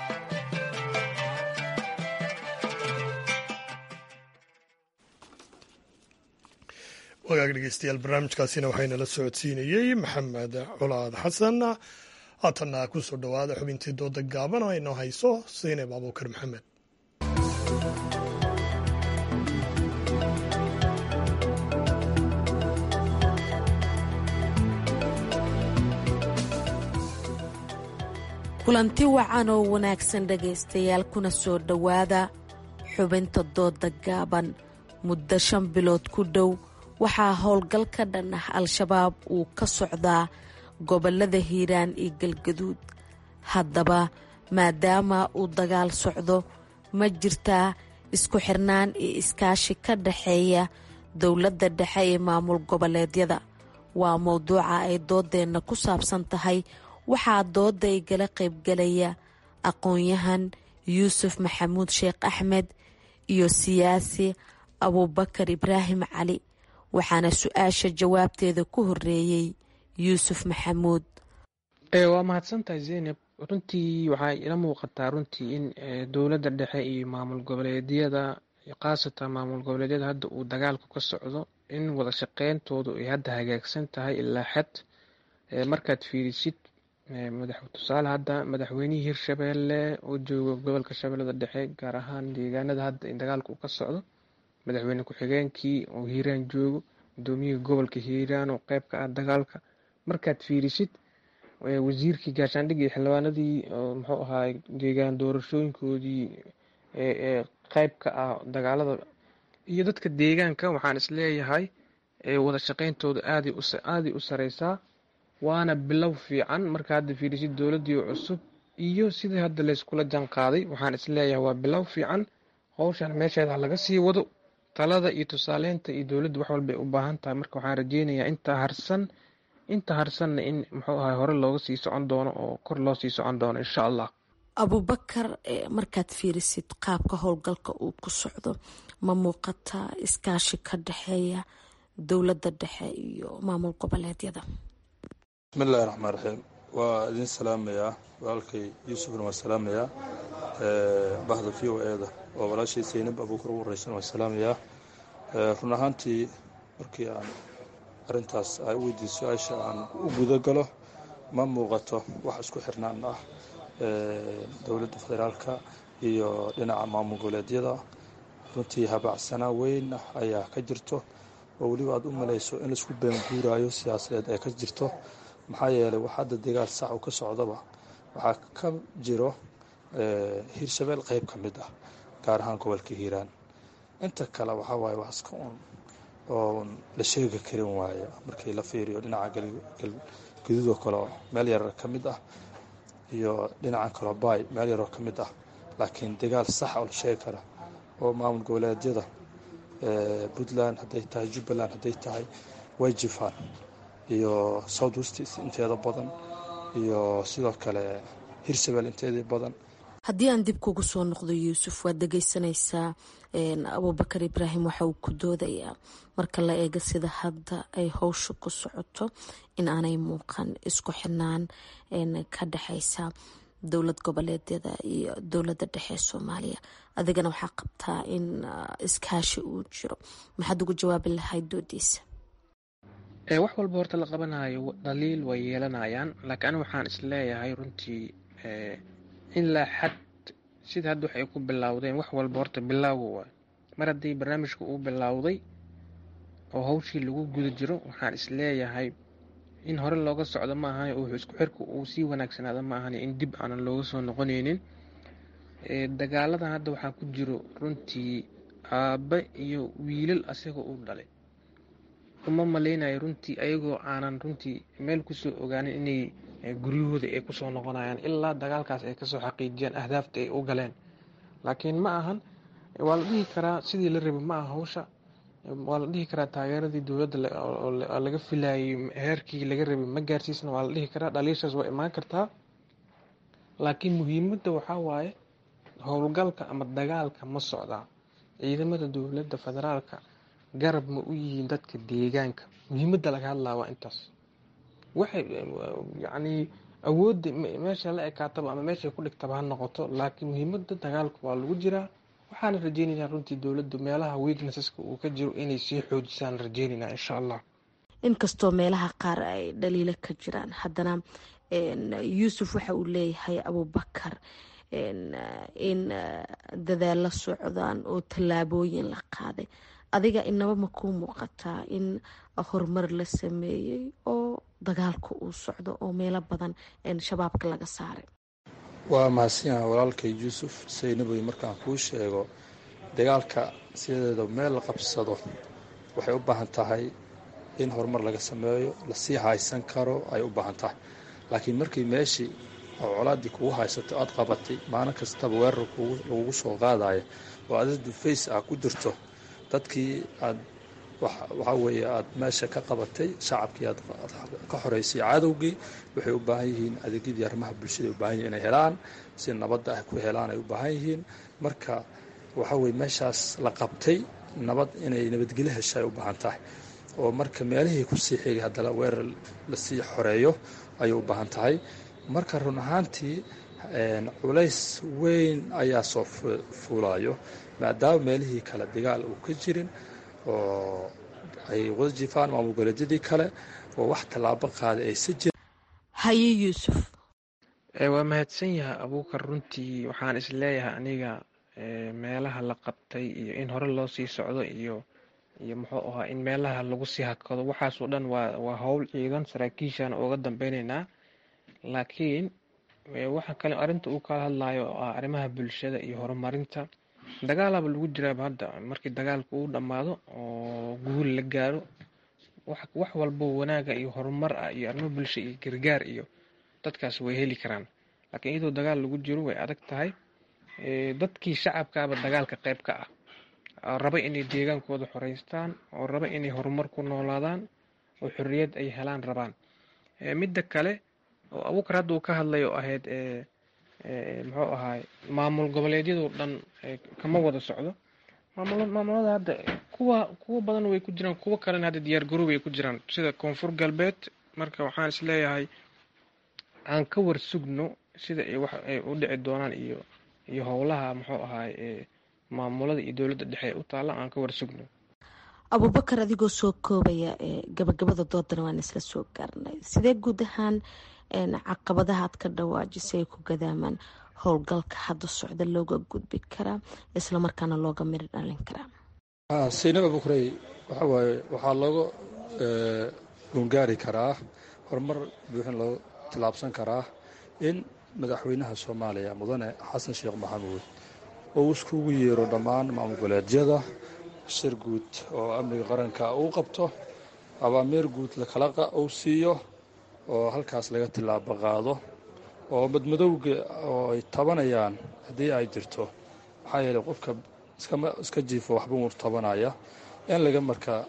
wagaag dhegeystayaal barnaamijkaasina waxaynala socodsiinayey maxamed colaad xasan haatanna ku soo dhowaada xubintii dooda gaaban oo aynoo hayso saynab abuukar maxamed kulanti wacan oo wanaagsan dhegaystayaal kuna soo dhowaada xubinta dooda gaaban muddo shan bilood ku dhow waxaa howlgal ka dhan ah al-shabaab uu ka socdaa gobolada hiiraan iyo galgaduud haddaba maadaama uu dagaal socdo ma jirtaa isku xirnaan iyo iskaashi ka dhaxeeya dowladda dhexe ee maamul goboleedyada waa mowduuca ay doodeenna ku saabsan tahay waxaa dooda igala qaybgalaya aqoon-yahan yuusuf maxamuud sheekh axmed iyo siyaasi abuubakar ibraahim cali waxaana su-aasha jawaabteeda ku horeeyey yuusuf maxamuud waa mahadsantahay zeynab runtii waxaa ila muuqataa runtii in dowladda dhexe iyo maamul goboleedyada khaasatan maamul goboleedyada hadda uu dagaalku ka socdo in wada shaqeyntoodu ay hadda hagaagsan tahay ilaa xad markaad fiirisid tusaale hadda madaxweynihii hirshabeelle oo jooga gobolka shabeellada dhexe gaar ahaan deegaanada hadda in dagaalka uu ka socdo madaxweyne ku-xigeenkii oo hiiraan joogo gudoomiyihii gobolka hiiraan oo qeyb ka ah dagaalka markaad fiirisid wasiirkii gaashaandhigii xildhibaanadii muxuu ahaay deegaan doorashooyinkoodii ee qeyb ka ah dagaalada iyo dadka deegaanka waxaan isleeyahay wada shaqeyntooda aaday u sareysaa waana bilow fiican marka hadda fiirisid dowladii cusub iyo sidii hadda layskula jan qaaday waxaan isleeyahay waa bilow fiican howshan meesheeda laga sii wado talada iyo tusaaleynta iyo dowladda wax walbay u baahan tahay marka waxaan rajeynayaa inta harsan inta harsanna in muxuu ahay hore looga sii socon doono oo kor loo sii socon doono insha allah abubakar markaad fiirisid qaabka howlgalka uu ku socdo ma muuqataa iskaashi ka dhexeeya dowladda dhexe iyo maamul goboleedyada bismillahi raxmaan raxiim waa idin salaamayaa walaalkay yuusufna waa salaamayaa bahda v o eda oo walaashay saynab abuukar ugu horeysan waa salaamayaa run ahaantii markii aan arrintaas ay u weydiiso su-aasha aan u guda galo ma muuqato wax isku xirnaan ah dowladda federaalka iyo dhinaca maamul goboleedyada runtii habacsanaa weyn ah ayaa ka jirto oo weliba aad u malayso in laisku beenguuraayo siyaasadeed ay ka jirto maxaa yeelay wax hadda dagaal sax uu ka socdaba waxaa ka jiro hiirshabeel qeyb ka mid ah gaar ahaan gobolka hiiraan inta kale waxaa waaye wax iska un oo la sheegi karin waaya markii la fiiriyo dhinaca galguduudoo kale meel yarar ka mid ah iyo dhinacan kaleo baay meel yaroo ka mid ah laakiin dagaal sax oo la sheegi kara oo maamul goboleedyada puntland hadday tahay jubbaland hadday tahay way jifaan iyo south west inteeda badan iyo sidoo kale hirshabeel inteedii badan haddii aan dib kugu soo noqdo yuusuf waad dhegeysanaysaa abubakar ibraahim waxa uu ku doodayaa marka la eego sida hadda ay howsha ku socoto in aanay muuqan isku xirnaan ka dhexeysa dowlad goboleedyada iyo dowladda dhexe ee soomaaliya adigana waxaa qabtaa in iskaashi uu jiro maxaad ugu jawaabi lahayd doodiisa wax walba horta la qabanayo dhaliil way yeelanayaan laakiin anigu waxaan isleeyahay runtii ilaa xad sida hadda wax ay ku bilowdeen wax walba horta bilaawo waay mar haddii barnaamijka uu bilowday oo hawshii lagu guda jiro waxaan isleeyahay in hore looga socdo ma ahan oo isku xirka uu sii wanaagsanaado ma ahan in dib aanan looga soo noqonaynin dagaaladan hadda waxaa ku jiro runtii aabbe iyo wiilal asaga uu dhalay uma malaynayo runtii ayagoo aanan runtii meel kusoo ogaanin inay guryahooda ay kusoo noqonayaan ilaa dagaalkaas ay kasoo xaqiijiyaan ahdaafta ay u galeen laakiin ma ahan waa la dhihi karaa sidii la rabay ma aha hawsha waa la dhihi karaa taageeradii dowladda laga filayay heerkii laga rabay ma gaarsiisna waa la dhihi karaa dhaliishaas waa imaan kartaa laakiin muhiimadda waxaa waaye howlgalka ama dagaalka ma socdaa ciidamada dowladda federaalka garab ma u yihiin dadka deegaanka muhiimadda laga hadlaa waa intaas waxay yacni awoodda meesha la ekaataba ama meeshay ku dhigtaba ha noqoto laakiin muhiimadda dagaalka waa lagu jiraa waxaana rajeynaynaa runtii dowladdu meelaha weaknesseska uu ka jiro inay sii xoojisaan rajeynaynaa insha allah inkastoo meelaha qaar ay dhaliilo ka jiraan haddana yuusuf waxa uu leeyahay abubakar in dadaalla socdaan oo tallaabooyin la qaaday adiga inaba ma kuu muuqataa in horumar la sameeyey oo dagaalka uu socdo oo meelo badan shabaabka laga saaray waa mahadsanyaha walaalkay yuusuf saynaboy markaan kuu sheego dagaalka sideeda meel la qabsado waxay u baahan tahay in horumar laga sameeyo lasii haysan karo ay u baahan tahay laakiin markii meeshii oo colaaddii kugu haysato aad qabatay maalin kastaba weerar lagugu soo qaadaya oo adadu face ah ku jirto dadkii aad waxaa weeye aad meesha ka qabatay shacabkii aad ka xoreysay cadowgii waxay u baahan yihiin adeegyadii arrimaha bulshada ay u baahan yihin inay helaan si nabadda ah ku helaan ay u baahan yihiin marka waxaa weye meeshaas la qabtay nabad inay nabadgelyo hesha ay u baahan tahay oo marka meelihii kusii xigay haddana weerar lasii xoreeyo ayay u baahan tahay marka run ahaantii culays weyn ayaa soo fuulayo maadaama meelihii kale dagaal uu ka jirin oo ay wada jifaan maamul goboleedyadii kale oo wax tallaabo qaaday aysa jirin haye yuusuf waa mahadsan yahay abuukar runtii waxaan isleeyahay aniga meelaha la qabtay iyo in hore loo sii socdo iyo iyo muxuu ahaa in meelaha lagu sii hakado waxaasoo dhan waa waa howl ciidan saraakiishaan uga dambeynaynaa laakiin waxa kale arrinta uu kala hadlayo oo ah arrimaha bulshada iyo horumarinta dagaalaba lagu jiraaba hadda markii dagaalku uu dhammaado oo guul la gaaro wax walbo wanaaga iyo horumar ah iyo arrimo bulsho iyo gargaar iyo dadkaas way heli karaan laakiin iyadoo dagaal lagu jiro way adag tahay dadkii shacabkaaba dagaalka qayb ka ah raba inay deegaankooda xoreystaan oo raba inay horumar ku noolaadaan oo xorriyad ay helaan rabaan midda kale oo abuukar hadda uu ka hadlay oo ahayd muxuu ahaay maamul goboleedyadoo dhan kama wada socdo maamulada hadda kuwa kuwa badan way ku jiraan kuwo kalena hadda diyaar garoob ay ku jiraan sida koonfur galbeed marka waxaan isleeyahay aan ka war sugno sida wax ay u dhici doonaan iyo iyo howlaha muxuu ahaay maamulada iyo dowladda dhexe u taalla aan ka war sugno abubakar adigoo soo koobaya gabagabada doodana waan isla soo gaarnay sidee guud ahaan caqabadaha ad ka dhawaajisay ay ku gadaamaan howlgalka hadda socda looga gudbi karaa islamarkaana looga miri dhalin karaa saynab abukrey waxa waaye waxaa looga gungaari karaa horumar buuxin loo tillaabsan karaa in madaxweynaha soomaaliya mudane xasan sheekh maxamuud uu iskugu yeero dhammaan maamul goboleedyada shir guud oo amniga qaranka uu qabto abaamiir guud lakala uu siiyo oo halkaas laga tillaabo qaado oo madmadowga oo ay tabanayaan haddii ay jirto maxaa yeeley qofka iska jiifo waxba uu tabanaya in laga markaa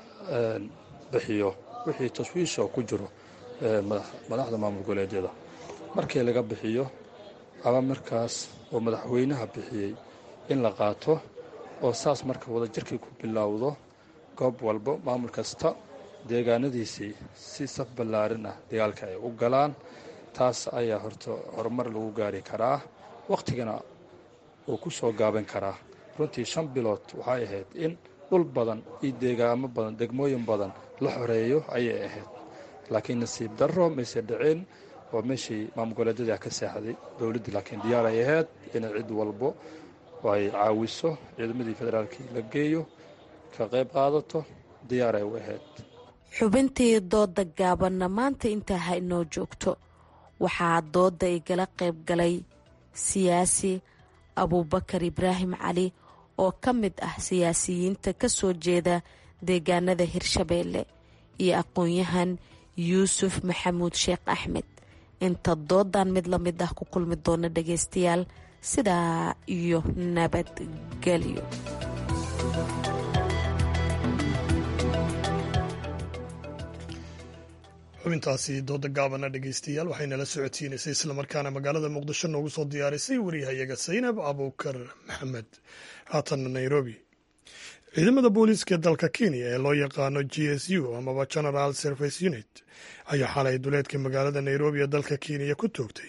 bixiyo wixii tashwiisha ku jiro madaxda maamul goboleedyada markii laga bixiyo abaamirkaas oo madaxweynaha bixiyey in la qaato oo saas marka wadajirkii ku bilowdo goob walbo maamul kasta deegaanadiisii si saf ballaarin ah dagaalka ay u galaan taas ayaa horta horumar lagu gaari karaa wakhtigana uu ku soo gaaban karaa runtii shan bilood waxay ahayd in dhul badan iyo deegaamo badan degmooyin badan la xoreeyo ayay ahayd laakiin nasiib darro mayse dhicin oo meeshii maamul goboleedyada ka seexday dowladdii laakiin diyaar ay ahayd inay cid walbo ay caawiso ciidamadii federaalkii la geeyo ka qayb qaadato diyaar ay u ahayd xubintii dooda gaabanna maanta intaa ha inoo joogto waxaa dooda igala qayb galay siyaasi abuubakar ibraahim cali oo ka mid ah siyaasiyiinta ka soo jeeda deegaanada hirshabeelle iyo aqoon-yahan yuusuf maxamuud sheekh axmed inta doodan mid la mid ah ku kulmi doona dhageystayaal sidaa iyo nabadgelyo xubintaasi dooda gaabana dhegeystayaal waxaynala socodsiinaysay islamarkaana magaalada muqdisho noogu soo diyaarisay wariyahayaga saynab abuukar maxamed haatanna nairobi ciidamada booliiska dalka kenya ee loo yaqaano g s u amaba general service unit ayaa xalay duleedka magaalada nairobi ee dalka kenya ku toogtay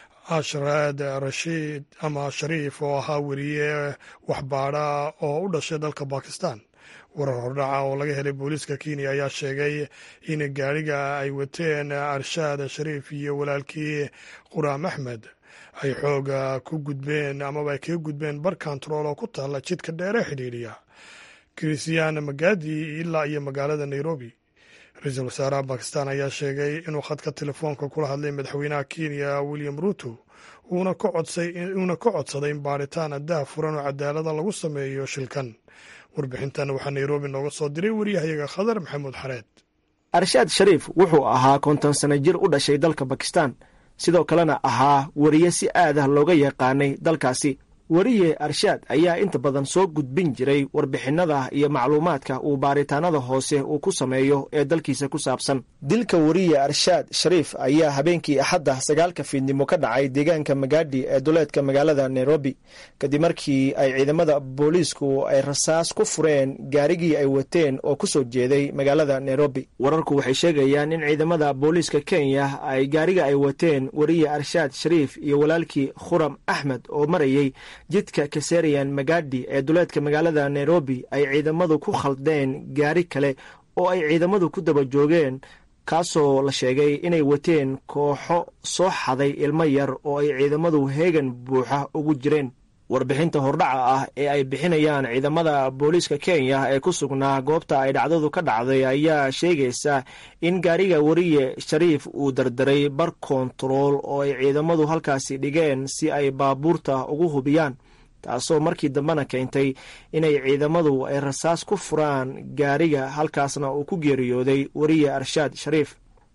ashraad rashiid ama shariif oo ahaa weriye waxbaadha oo u dhashay dalka bakistan warar hordhaca oo laga helay booliiska kenya ayaa sheegay in gaariga ay wateen arshaad shariif iyo walaalkii quraam axmed ay xooga ku gudbeen amaba ay kaga gudbeen bar kontarool oo ku taalla jidka dheere xidhiidhiya christian magadi ilaa iyo magaalada nairobi ra-iisul wasaaraha bakistan ayaa sheegay inuu khadka telefoonka kula hadlay madaxweynaha kenya william ruto uuna ka codsaday in baaritaan addaha furan oo cadaalada lagu sameeyo shilkan warbixintan waxaa nairobi nooga soo diray wariyahayaga khadar maxamuud xareed arshaad shariif wuxuu ahaa konton sano jir u dhashay dalka bakistan sidoo kalena ahaa weriye si aad ah looga yaqaanay dalkaasi weriye arshaad ayaa inta badan soo gudbin jiray warbixinnada iyo macluumaadka uu baaritaanada hoose uu ku sameeyo ee dalkiisa ku saabsan dilka weriye arshaad shariif ayaa habeenkii axadda sagaalka fiidnimo ka dhacay deegaanka magaadhi ee duleedka magaalada nairobi kadib markii ay ciidamada booliisku ay rasaas ku fureen gaarigii ay wateen oo ku soo jeeday magaalada nairobi wararku waxay sheegayaan in ciidamada booliiska kenya ay gaariga ay wateen weriye arshaad shariif iyo walaalkii khuram axmed oo marayey jidka kaserian magadi ee duleedka magaalada nairobi ay ciidamadu ku khaldeen gaari kale oo ay ciidamadu ku daba joogeen kaasoo la sheegay inay wateen kooxo soo xaday ilmo yar oo ay ciidamadu heegan buuxa ugu jireen warbixinta hordhaca ah ee ay bixinayaan ciidamada booliiska kenya ee ku sugnaa goobta ay dhacdadu ka dhacday ayaa sheegaysa in gaariga weriye shariif uu dardaray bar kontarool oo ay ciidamadu halkaasi dhigeen si ay baabuurta ugu hubiyaan taasoo markii dambena keentay inay ciidamadu ay rasaas ku furaan gaariga halkaasna uu ku geeriyooday weriye arshaad shariif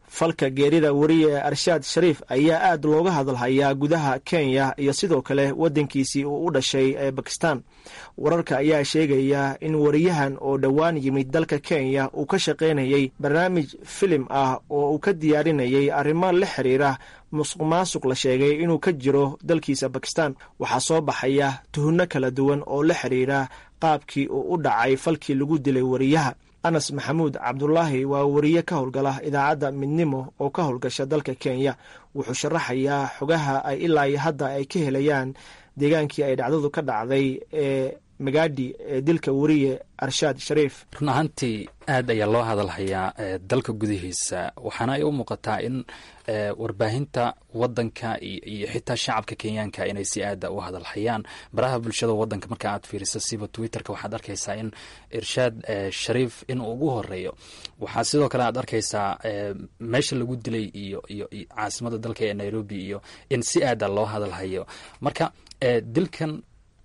falka geerida weriye arshaad shariif ayaa aad looga hadalhayaa gudaha kenya iyo sidoo kale waddankiisii uu u dhashay ee bakistan wararka ayaa sheegaya in wariyahan oo dhowaan yimid dalka kenya uu ka shaqaynayay barnaamij filim ah oo uu ka diyaarinayay arrimo la xiriira musuq maasuq la sheegay inuu ka jiro dalkiisa bakistan waxaa soo baxaya tuhunno kala duwan oo la xiriira qaabkii uu u dhacay falkii lagu dilay wariyaha anas maxamuud cabdulaahi waa wariye ka howlgala idaacadda midnimo oo ka howlgasha dalka kenya wuxuu sharaxayaa xogaha ay ilaa iyo hadda ay ka helayaan deegaankii ay dhacdadu ka dhacday ee magaadhi ee dilka weriye arshaad shariif run ahaantii aad ayaa loo hadalhayaa dalka gudihiisa waxaana ay u muuqataa in warbaahinta wadanka iyo xitaa shacabka kenyaanka inay si aada u hadalhayaan baraha bulshada wadanka marka aad fiiriso siba twitterka waxaad arkaysaa in irshaad shariif inuu ugu horeeyo waxaa sidoo kale aad arkaysaa meesha lagu dilay iyo iyo caasimada dalka ee nairobi iyo in si aada loo hadalhayo marka dilkan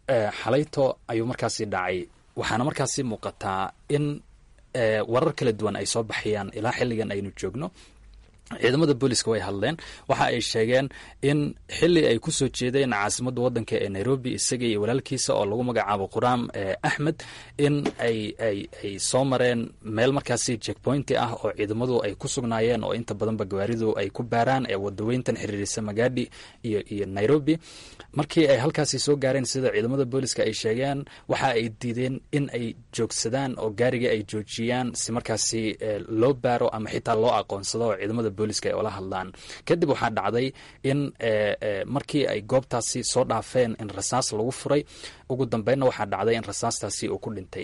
xalayto ayuu markaasi dhacay waxaana markaasi muuqataa in warar kala duwan ay soo baxayaan ilaa xilligan aynu joogno ciidamada booliska way hadleen waxa ay sheegeen in xili ay ku soo jeedeen caasimadda wadanka ee nairobi isaga iyo walaalkiisa oo lagu magacaabo quraam axmed in ay ay ay soo mareen meel markaasi checkpointi ah oo ciidamadu ay ku sugnaayeen oo inta badanba gawaaridu ay ku baaraan ee wadaweyntan xiriirisa magaadhi iyo iyo nairobi markii ay halkaasi soo gaareen sida ciidamada booliska ay sheegeen waxa ay diideen in ay joogsadaan oo gaariga ay joojiyaan si markaasi loo baaro ama xitaa loo aqoonsado oo ciidamada booliska ay ula hadlaan kadib waxaa dhacday in markii ay goobtaasi soo dhaafeen in rasaas lagu furay ugu dambeynna waxaa dhacday in rasaastaasi uu ku dhintay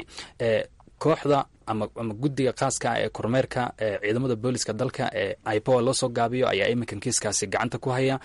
kooxda ama ama guddiga khaaska ah ee kormeerka ciidamada booliska dalka ee ipoa loo soo gaabiyo ayaa iminkan kiiskaasi gacanta ku haya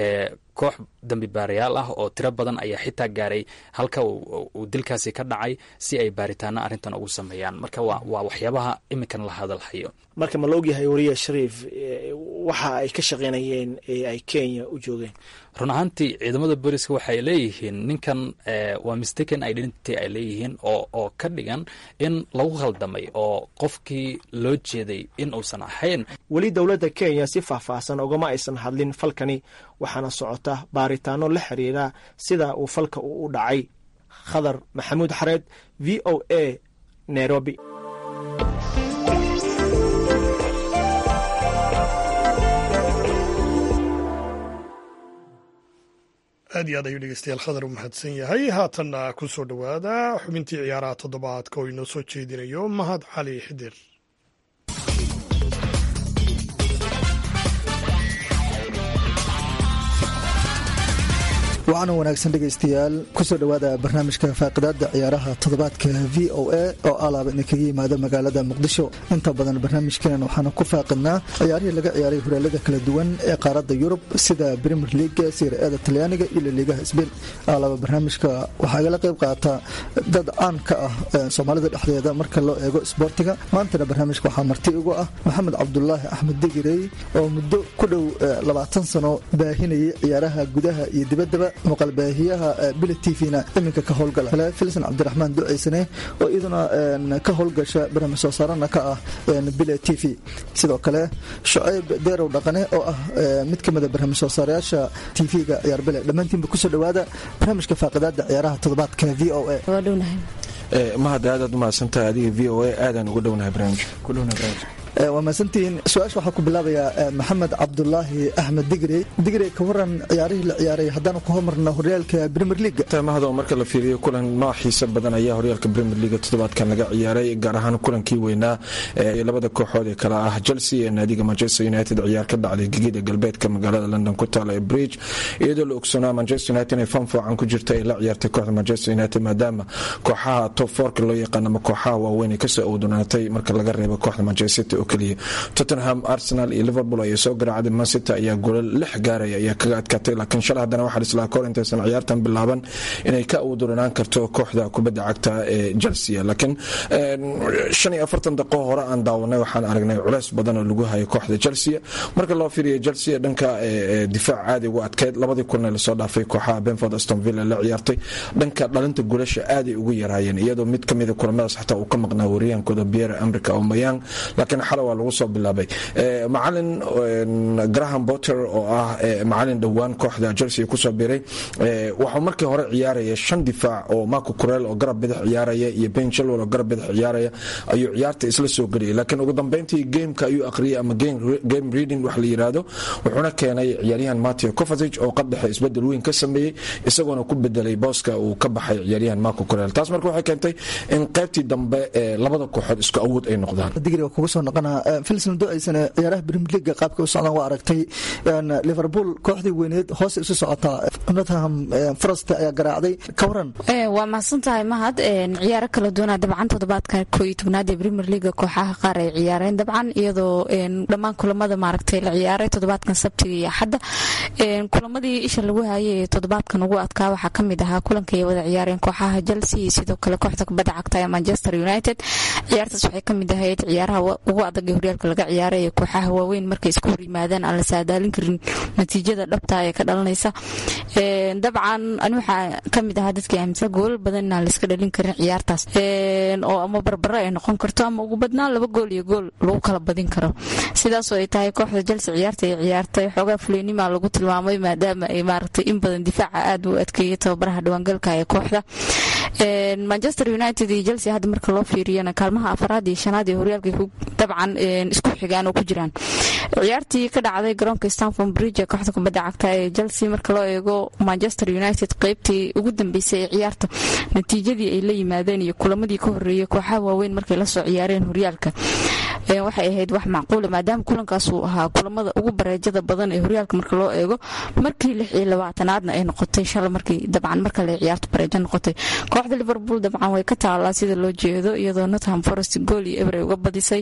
koox dambi baarayaal ah oo tiro badan ayaa xitaa gaaray halka uu dilkaasi ka dhacay si ay baaritaano arrintan ugu sameeyaan marka waa waa waxyaabaha iminkan la hadalhayo marka ma la ogyahay wariye shariif waxa ay ka shaqaynayeen ee ay kenya u joogeen run ahaantii ciidamada booliska waxay leeyihiin ninkan waa mistaken identity ay leeyihiin oo oo ka dhigan in lagu khaldamay oo qofkii loo jeeday in uusan ahayn weli dowladda kenya si faahfaahsan ogama aysan hadlin falkani waxaana socota baaritaano la xiriira sida uu falka uu u dhacay khadar maxamuud xareed v o a nairobi aad iyo aad ayuu dhegeystayaal khadar u mahadsan yahay haatanna ku soo dhowaada xubintii ciyaaraha toddobaadka oo inoo soo jeedinayo mahad cali xidir waxaana wanaagsan dhegaystayaal kusoo dhowaada barnaamijka faaqidaada ciyaaraha toddobaadka v o a oo alaaba idinkaga yimaada magaalada muqdisho inta badan barnaamijkeenan waxaanu ku faaqidnaa ciyaarihii laga ciyaaray horaalada kala duwan ee qaaradda yurub sida brimier leaga sirada talyaaniga iyo laliigaha sbain alaaba barnaamijka waxaa igala qayb qaata dad caan ka ah soomaalida dhexdeeda marka loo eego isboortiga maantana barnaamijka waxaa marti ugu ah maxamed cabdulaahi axmed digirey oo muddo ku dhow labaatan sano baahinayay ciyaaraha gudaha iyo dibaddaba muuqaalbaahiyaha bile t v-na iminka ka howlgala kale filsan cabdiraxmaan duceysane oo iyaduna ka howlgasha barnaamij soo saarana ka ah bile t v sidoo kale shucayb deerow dhaqane oo ah mid ka mida barnaamij soo saarayaasha t v-ga ciyaar bile dhammaantiinba kusoo dhowaada barnaamijka faaqidaada ciyaaraha toddobaadka v o a mahad aadaad umahadsantahay adiga v o a aadaan uga dhownahay barnaamijka waa mahadsantihiin su-aasha waxaa ku bilaabayaa maxamed cabdulaahi axmed digrey digrey ka waran ciyaarihii la ciyaaray haddaanu ku hormarna horyaalka premier leaga mahado marka la fiiriyo kulan nooc xiisa badan ayaa horyaalka premier leaga toddobaadkan laga ciyaaray gaar ahaan kulankii weynaa ee labada kooxood ee kale ah chelsea ee naadiga manchester united ciyaar ka dhacday gegida galbeedka magaalada london ku taala ee bridge iyadoo la ogsoonaa manchester united inay fan foocan ku jirta ay la ciyaartay kooxda manchester united maadaama kooxaha top forka loo yaqaan ama kooxaha waaweyn ay kasoo awdanaatay marka laga reebo kooxda manchester keliya tottenham arsenal iyo liverpool ayaa soo garaacday mancity ayaa golol lix gaaraya ayaa kaga adkaatay laakiin shalay haddana waxaa islaa kahor intaysan ciyaartan bilaaban inay ka awduranaan karto kooxda kubadda cagta ee chelsea laakiin shan iyo afartan daqo hore aan daawanay waxaan aragnay culeys badan oo lagu hayo kooxda chelsea marka loo fiiriya chelsea dhanka difaac caadi ugu adkeyd labadii kulan ee lasoo dhaafay kooxaha benford aston villa la ciyaartay dhanka dhalinta gulasha aaday ugu yaraayeen iyadoo mid kamida kulamadaas xataa uu ka maqnaa wariyaankooda pierre america omayang laakiin xale waa lagu soo bilaabay macalin graham botter oo ah macalin dhowaan kooxda chelsea kusoo biray waxuu markii hore ciyaaraya shan difaac oo marco curel oo garab bidix ciyaaraya iyo ben chilwell oo garab bidix ciyaaraya ayuu ciyaarta isla soo geliyay laakiin ugu dambeyntii gameka ayuu aqriyay ama game reading wax la yiraahdo wuxuuna keenay ciyaaryahan mateo covasage oo qaddexe isbedel weyn ka sameeyey isagoona ku bedelay booska uu ka baxay ciyaaryahan marco curel taas marka waxay keentay in qaybtii dambe ee labada kooxood isku awood ay noqdaan digriga kugu soo noqonaa filson do-aysan ciyaaraha premier league qaabka u socdaan waa aragtay liverpool kooxdii weyneed hoos isu socotaa nottingham forest ayaa garaacday ka waran waa mahadsantahay mahad ciyaaro kala duwanaa dabcan toddobaadka koo iyo tobnaad ee premier league kooxaha qaar ay ciyaareen dabcan iyadoo dhammaan kulamada maaragtay la ciyaaray toddobaadkan sabtiga iyo axadda kulamadii isha lagu hayay ee toddobaadkan ugu adkaa waxaa kamid ahaa kulanka ay wada ciyaareen kooxaha chelsea iyo sidoo kale kooxda kubadda cagta ee manchester united ciyaartaas waxay kamid ahayd ciyaaraha ugu adag ee horyaalka laga ciyaaray ee kooxaha waaweyn markay isku hor yimaadaan aan la saadaalin karin natiijada dhabta ee ka dhalanaysa dabcan ani waxaa kamid ahaa dadkii aaminsan goolal badan inaan laiska dhalin karin ciyaartaas oo ama barbaro ay noqon karto ama ugu badnaan laba gool iyo gool lagu kala badin karo sidaasoo ay tahay kooxda chelsea ciyaarta ay ciyaartay xoogaa fuleynima lagu tilmaamay maadaama ay maaragtay in badan difaaca aad u adkeeyay tababaraha dhawaangalka ee kooxda manchester united iyo chelsea hadda marka loo fiiriyana kaalmaha afaraad iyo shanaad ee horyaalka dabcan isku xigaan oo ku jiraan ciyaartii ka dhacday garoonka stanford bridge ee kooxda kubadda cagta ee chelsea marka loo eego manchester united qeybtii ugu dambeysay ee ciyaarta natiijadii ay la yimaadeen iyo kulamadii ka horeeyay kooxaha waaweyn markay lasoo ciyaareen horyaalka waxay ahayd wax macquula maadaama kulankaas uu ahaa kulamada ugu bareejada badan ee horyaalka marka loo eego markii lix iyo labaatanaadna ay noqotay shala markii dabcan marka la ciyaarto bareejo noqotay kooxda liverpool dabcan way ka taalaa sida loo jeedo iyadoo nottingham forest gool iyo eber ay uga badisay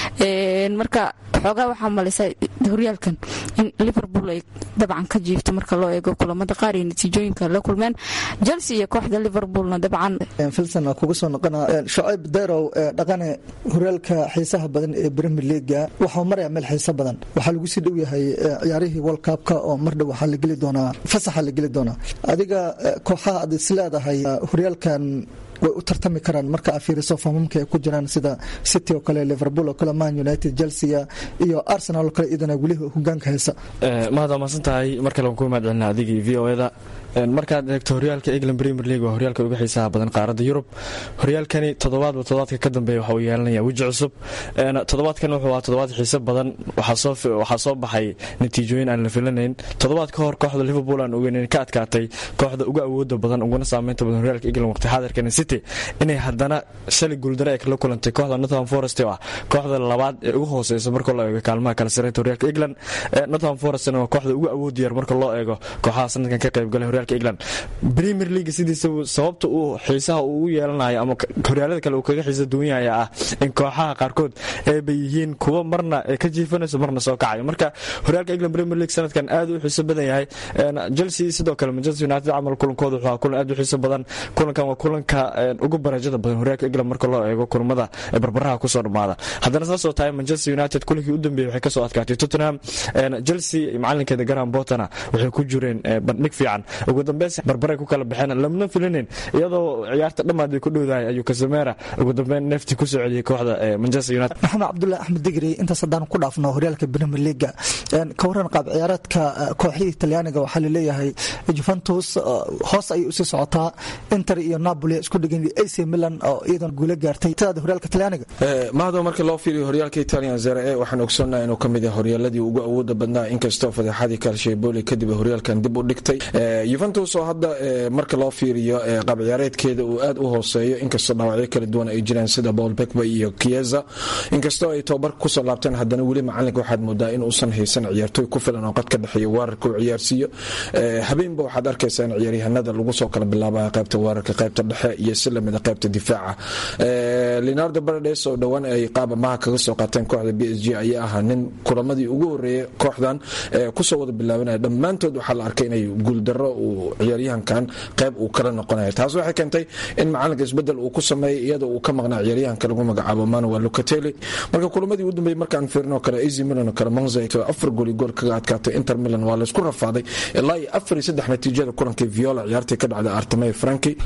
marka xoogaa waxaa malisa horyaalkan in liverpool ay dabcan ka jiifto marka loo eego kulamada qaar iyo natiijooyinka la kulmeen chelsea iyo kooxda liverpoolna dabcan filson kugu soo noqona shucayb derow dhaqane horyaalka xiisaha badan ee premier leaga waxaa maraya meel xiiso badan waxaa lagu sii dhow yahay ciyaarihii world cupka oo mardhow waxaa la geli doonaa fasaxa la geli doonaa adiga kooxaha aad is leedahay horyaalkan way u tartami karaan marka aad fiiriso famamka ay ku jiraan sida city oo kale liverpool oo kale man united chelsea iyo arsenal oo kale iyadana weli hogaanka haysa mahad waa mahadsan tahay mar kale waan ku mahad celina adigii v o eda markaad eegto horyaalka england premier league waa horyaalka uga xiisaha badan qaaradda yurub horyaalkani toddobaadba toddobaadka ka dambeeya waxa uu yeelanaya weji cusub toddobaadkan wuxuu ahaa toddobaad xiise badan waxaa soo baxay natiijooyin aan la filanayn toddobaad ka hor kooxda liverpool aan ogeyn ka adkaatay kooxda uga awooda badan uguna saameynta badan horyaalka england waqti xaadirkan city inay haddana shalay guuldare ay kala kulantay kooxda northam forest oo ah kooxda labaad ee ugu hooseysa marka loo eego kaalmaha kala sareynta horyaalka england northam forestna waa kooxda ugu awood yar marka loo eego kooxaha sanadkan ka qaybgalay horyaalka england premier league sidiisa sababta uu xiisaha uu ugu yeelanayo ama horyaalada kale uu kaga xiisa duwan yahay ah in kooxaha qaarkood eeba yihiin kuwa marna ka jiifanayso marna soo kacayo marka horyaalka england premier league sanadkan aad u xiiso badan yahay chelsea sidoo kale manchester united camal kulankooda wuxuu kulan aad u xiiso badan kulankan waa kulanka ugu barajada badan horyaalka england marka loo eego kulamada barbaraha kusoo dhammaada haddana saasoo tahay manchester united kulankii u dambeeyey waxay kasoo adkaatay tottenham chelsea macalinkeeda garan botana waxay ku jireen bandhig fiican ugu dambeyn barbaray ku kala baxeen lamna filinin iyadoo ciyaarta dhammaad ay ku dhowdahay ayuu kasamera ugu dambeyn neefti kusoo celiyey kooxda manchester united maxamed cabdullahi axmed digri intaas haddaan ku dhaafno horyaalka premier leaga ka waran qaab ciyaareedka kooxihii talyaaniga waxaa laleeyahay juventus hoos ayay usii socotaa inter iyo napoli isku dhigan ac milan oo iyadan guulo gaartay sidaada horyaalka talyaaniga mahado marka loo fiiriyo horyaalka italian zere e waxaan ogsoonnaha inuu kamid yahay horyaaladii ugu awooda badnaa inkastoo fadeexadii kalsheeboli kadib horyaalkan dib u dhigtay yuventus oo hadda marka loo fiiriyo qaab ciyaareedkeeda uu aad u hooseeyo inkastoo dhaawacyo kala duwan ay jiraan sida paul bekba iyo kieza inkastoo ay tobabar kusoo laabteen haddana weli macalinka waxaad moodaa in uusan haysan ciyaartooy ku filan oo qad ka dhexeeya weerarka uu ciyaarsiiyo habeenba waxaad arkaysaa in ciyaaryahanada lagu soo kala bilaabaya qaybta weerarka qaybta dhexe iyo si lamida qaybta difaaca leonardo barades oo dhowaan ay qaab amaha kaga soo qaateen kooxda b s g ayaa ahaa nin kulamadii ugu horeeyay kooxdan kusoo wada bilaabanaya dhammaantood waxaa la arkay inay guuldaro uu ciyaaryahankan qayb uu kala noqonaya taas waxay keentay in macalinka isbedel uu ku sameeyay iyadoo uu ka maqnaa ciyaaryahanka lagu magacaabo manuel lucatelli marka kulamadii ugu dambeeyey markaan fiirino kale az milan oo kale monza afar gooli gool kaga adkaatay inter milan waa laysku rafaaday ilaa iyo afar iyo saddex natiijada kulankii viola ciyaartii ka dhacday artemey franki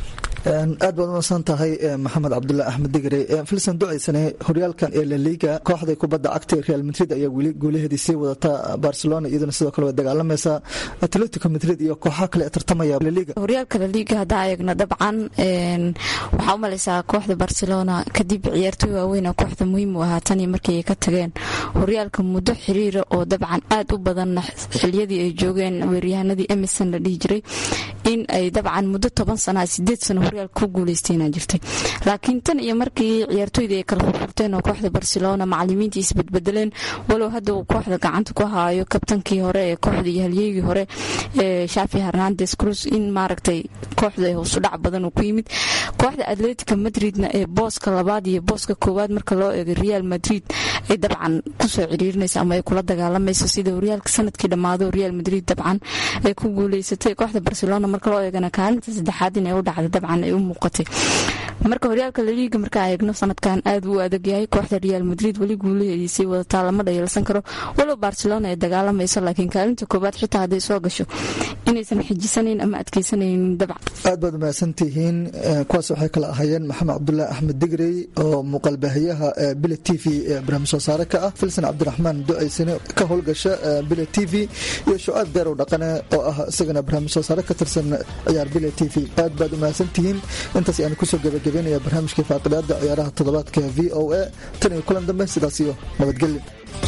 aad baad umasan tahay maxamed cabdullah axmed digre filsan ducaysane horyaalkan ee laliga kooxda kubadda cagta real madrid ayaa weli guulaheedii sii wadata barcelona iyaduna sidoo kale way dagaalamaysaa atletico madrid iyo kooxaha kale ee tartamaya laliga horyaalka laliga haddaan eegno dabcan waxaa u malaysaa kooxda barcelona kadib ciyaartoy waaweyn kooxda muhiim u ahaa tanii markii ay ka tageen horyaalka muddo xiriira oo dabcan aad u badanna xiliyadii ay joogeen weeryahanadii emerson la dhihi jiray in ay dabcan muddo toban sana sideed sano horyaalka ku guuleystayna jirtay laakiin tan iyo markii ciyaartoydii ay kala furfurteen oo kooxda barcelona macalimiintii isbedbedeleen walow hadda uu kooxda gacanta ku haayo kabtankii hore ee kooxda iyo halyeygii hore ee shafi hernandes cruz in maaragtay kooxda hoosudhac badan uu ku yimid kooxda atletica madridna ee booska labaad iyo booska koowaad marka loo eego real madrid ay dabcan kusoo ciriirinaysa ama ay kula dagaalamayso sida horyaalka sanadkii dhammaado real madrid dabcan ay ku guuleysatay kooxda barcelona marka loo eegana kaalinta saddexaad inay u dhacda dabcan ay u muuqatay marka horyaalka laliiga markaa eegno sanadkan aad uu adag yahay kooxda real madrid weli guulaheediisay wadataa lama dhayeelsan karo walow barcelona ay dagaalamayso laakiin kaalinta koowaad xitaa hadday soo gasho inaysan xijisanayn ama adkeysanaynin dabcan aad baad umahadsantihiin kuwaas waxay kala ahaayeen maxamed cabdulaahi axmed digrey oo muuqaalbaahiyaha bile t v ee barnaamij soo saare ka ah filsan cabdiraxmaan ducaysane ka howlgasha bile t v iyo shucaab beerow dhaqane oo ah isagana barnaamij soo saare ka tirsan ciyaar bile t v aad baad umahadsantihiin intaas ayaan kusoo gabagabeynaya barnaamijkii faaqidaada ciyaaraha toddobaadka v o a tan iyo kulan dambe sidaas iyo nabadgelyo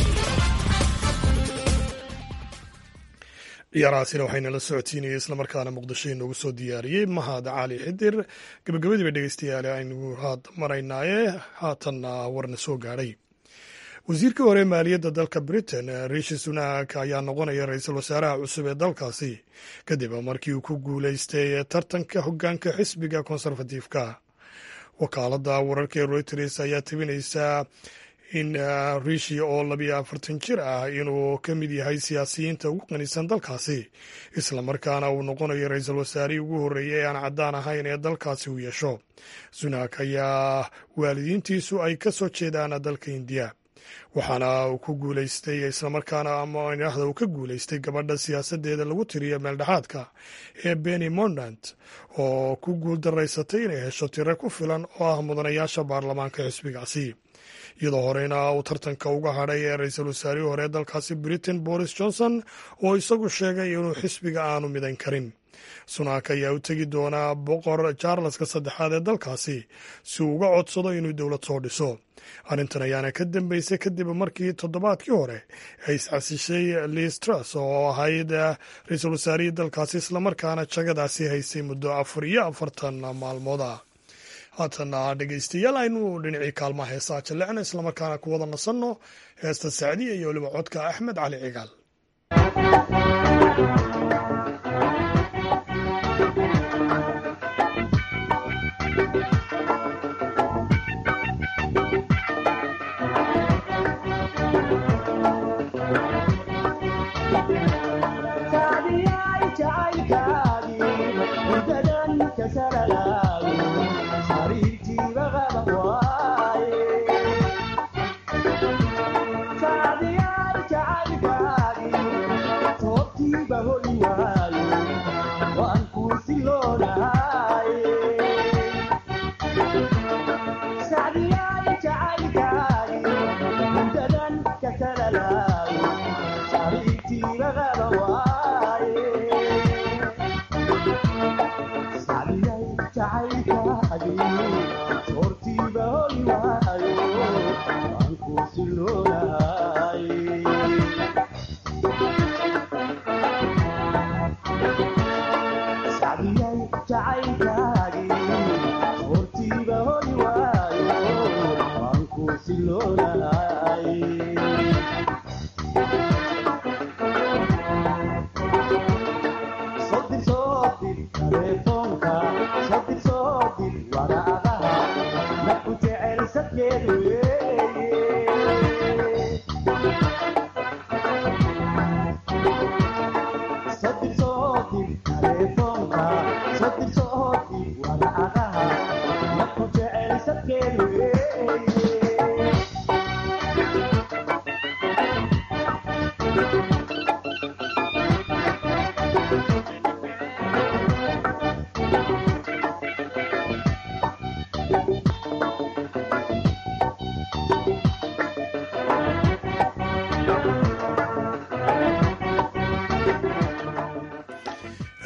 ciyaarahaasina waxaynala socodsiinayay islamarkaana muqdisho inoogu soo diyaariyey mahad cali xidir gabagabadiiba dhegeystayaal aynu haad maraynaaye haatanna warna soo gaadhay wasiirkii hore maaliyadda dalka britain rishi sunak ayaa noqonaya ra-iisul wasaaraha cusub ee dalkaasi kadib markii uu ku guuleystay tartanka hogaanka xisbiga konserfatiifka wakaaladda wararka ee reuters ayaa tabinaysaa in rishi oo labiyo afartan jir ah inuu ka mid yahay siyaasiyiinta ugu qanisan dalkaasi islamarkaana uu noqonayo ra-iisul wasaarihii ugu horreeyay ee aan caddaan ahayn ee dalkaasi uu yeesho sunak ayaa waalidiintiisu ay ka soo jeedaan dalka indiya waxaana uu ku guuleystay islamarkaana amaahda uu ka guuleystay gabadha siyaasadeeda lagu tiriyo meeldhexaadka ee beni mondant oo ku guul daraysatay inay hesho tiro ku filan oo ah mudanayaasha baarlamaanka xisbigaasi iyadoo horeyna uu tartanka uga hadhay ee ra-iisul wasaarihii hore ee dalkaasi britain boris johnson oo isagu sheegay inuu xisbiga aanu midan karin sunak ayaa u tegi doonaa boqor charleska saddexaad ee dalkaasi si uu uga codsado inuu dowlad soo dhiso arrintan ayaana ka dambeysay kadib markii toddobaadkii hore ay iscasishay liis truss oo ahayd ra-iisul wasaarihii dalkaasi islamarkaana jagadaasi haysay muddo afar iyo afartan maalmood ah haatana dhegeystayaal aynu dhinacii kaalmaha heesaa jallecna islamarkaana ku wada nasanno heesta sacdiya iyo weliba codka axmed cali cigaal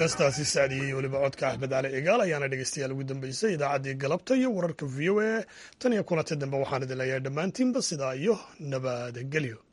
heestaasi sacdiya iyo weliba codka axmed cali cigaal ayaana dhegeystayaal ugu dambeysay idaacaddii galabta iyo wararka v o a tan iyo kulanti dambe waxaan idin leeyahay dhammaantiinba sidaa iyo nabadgelyo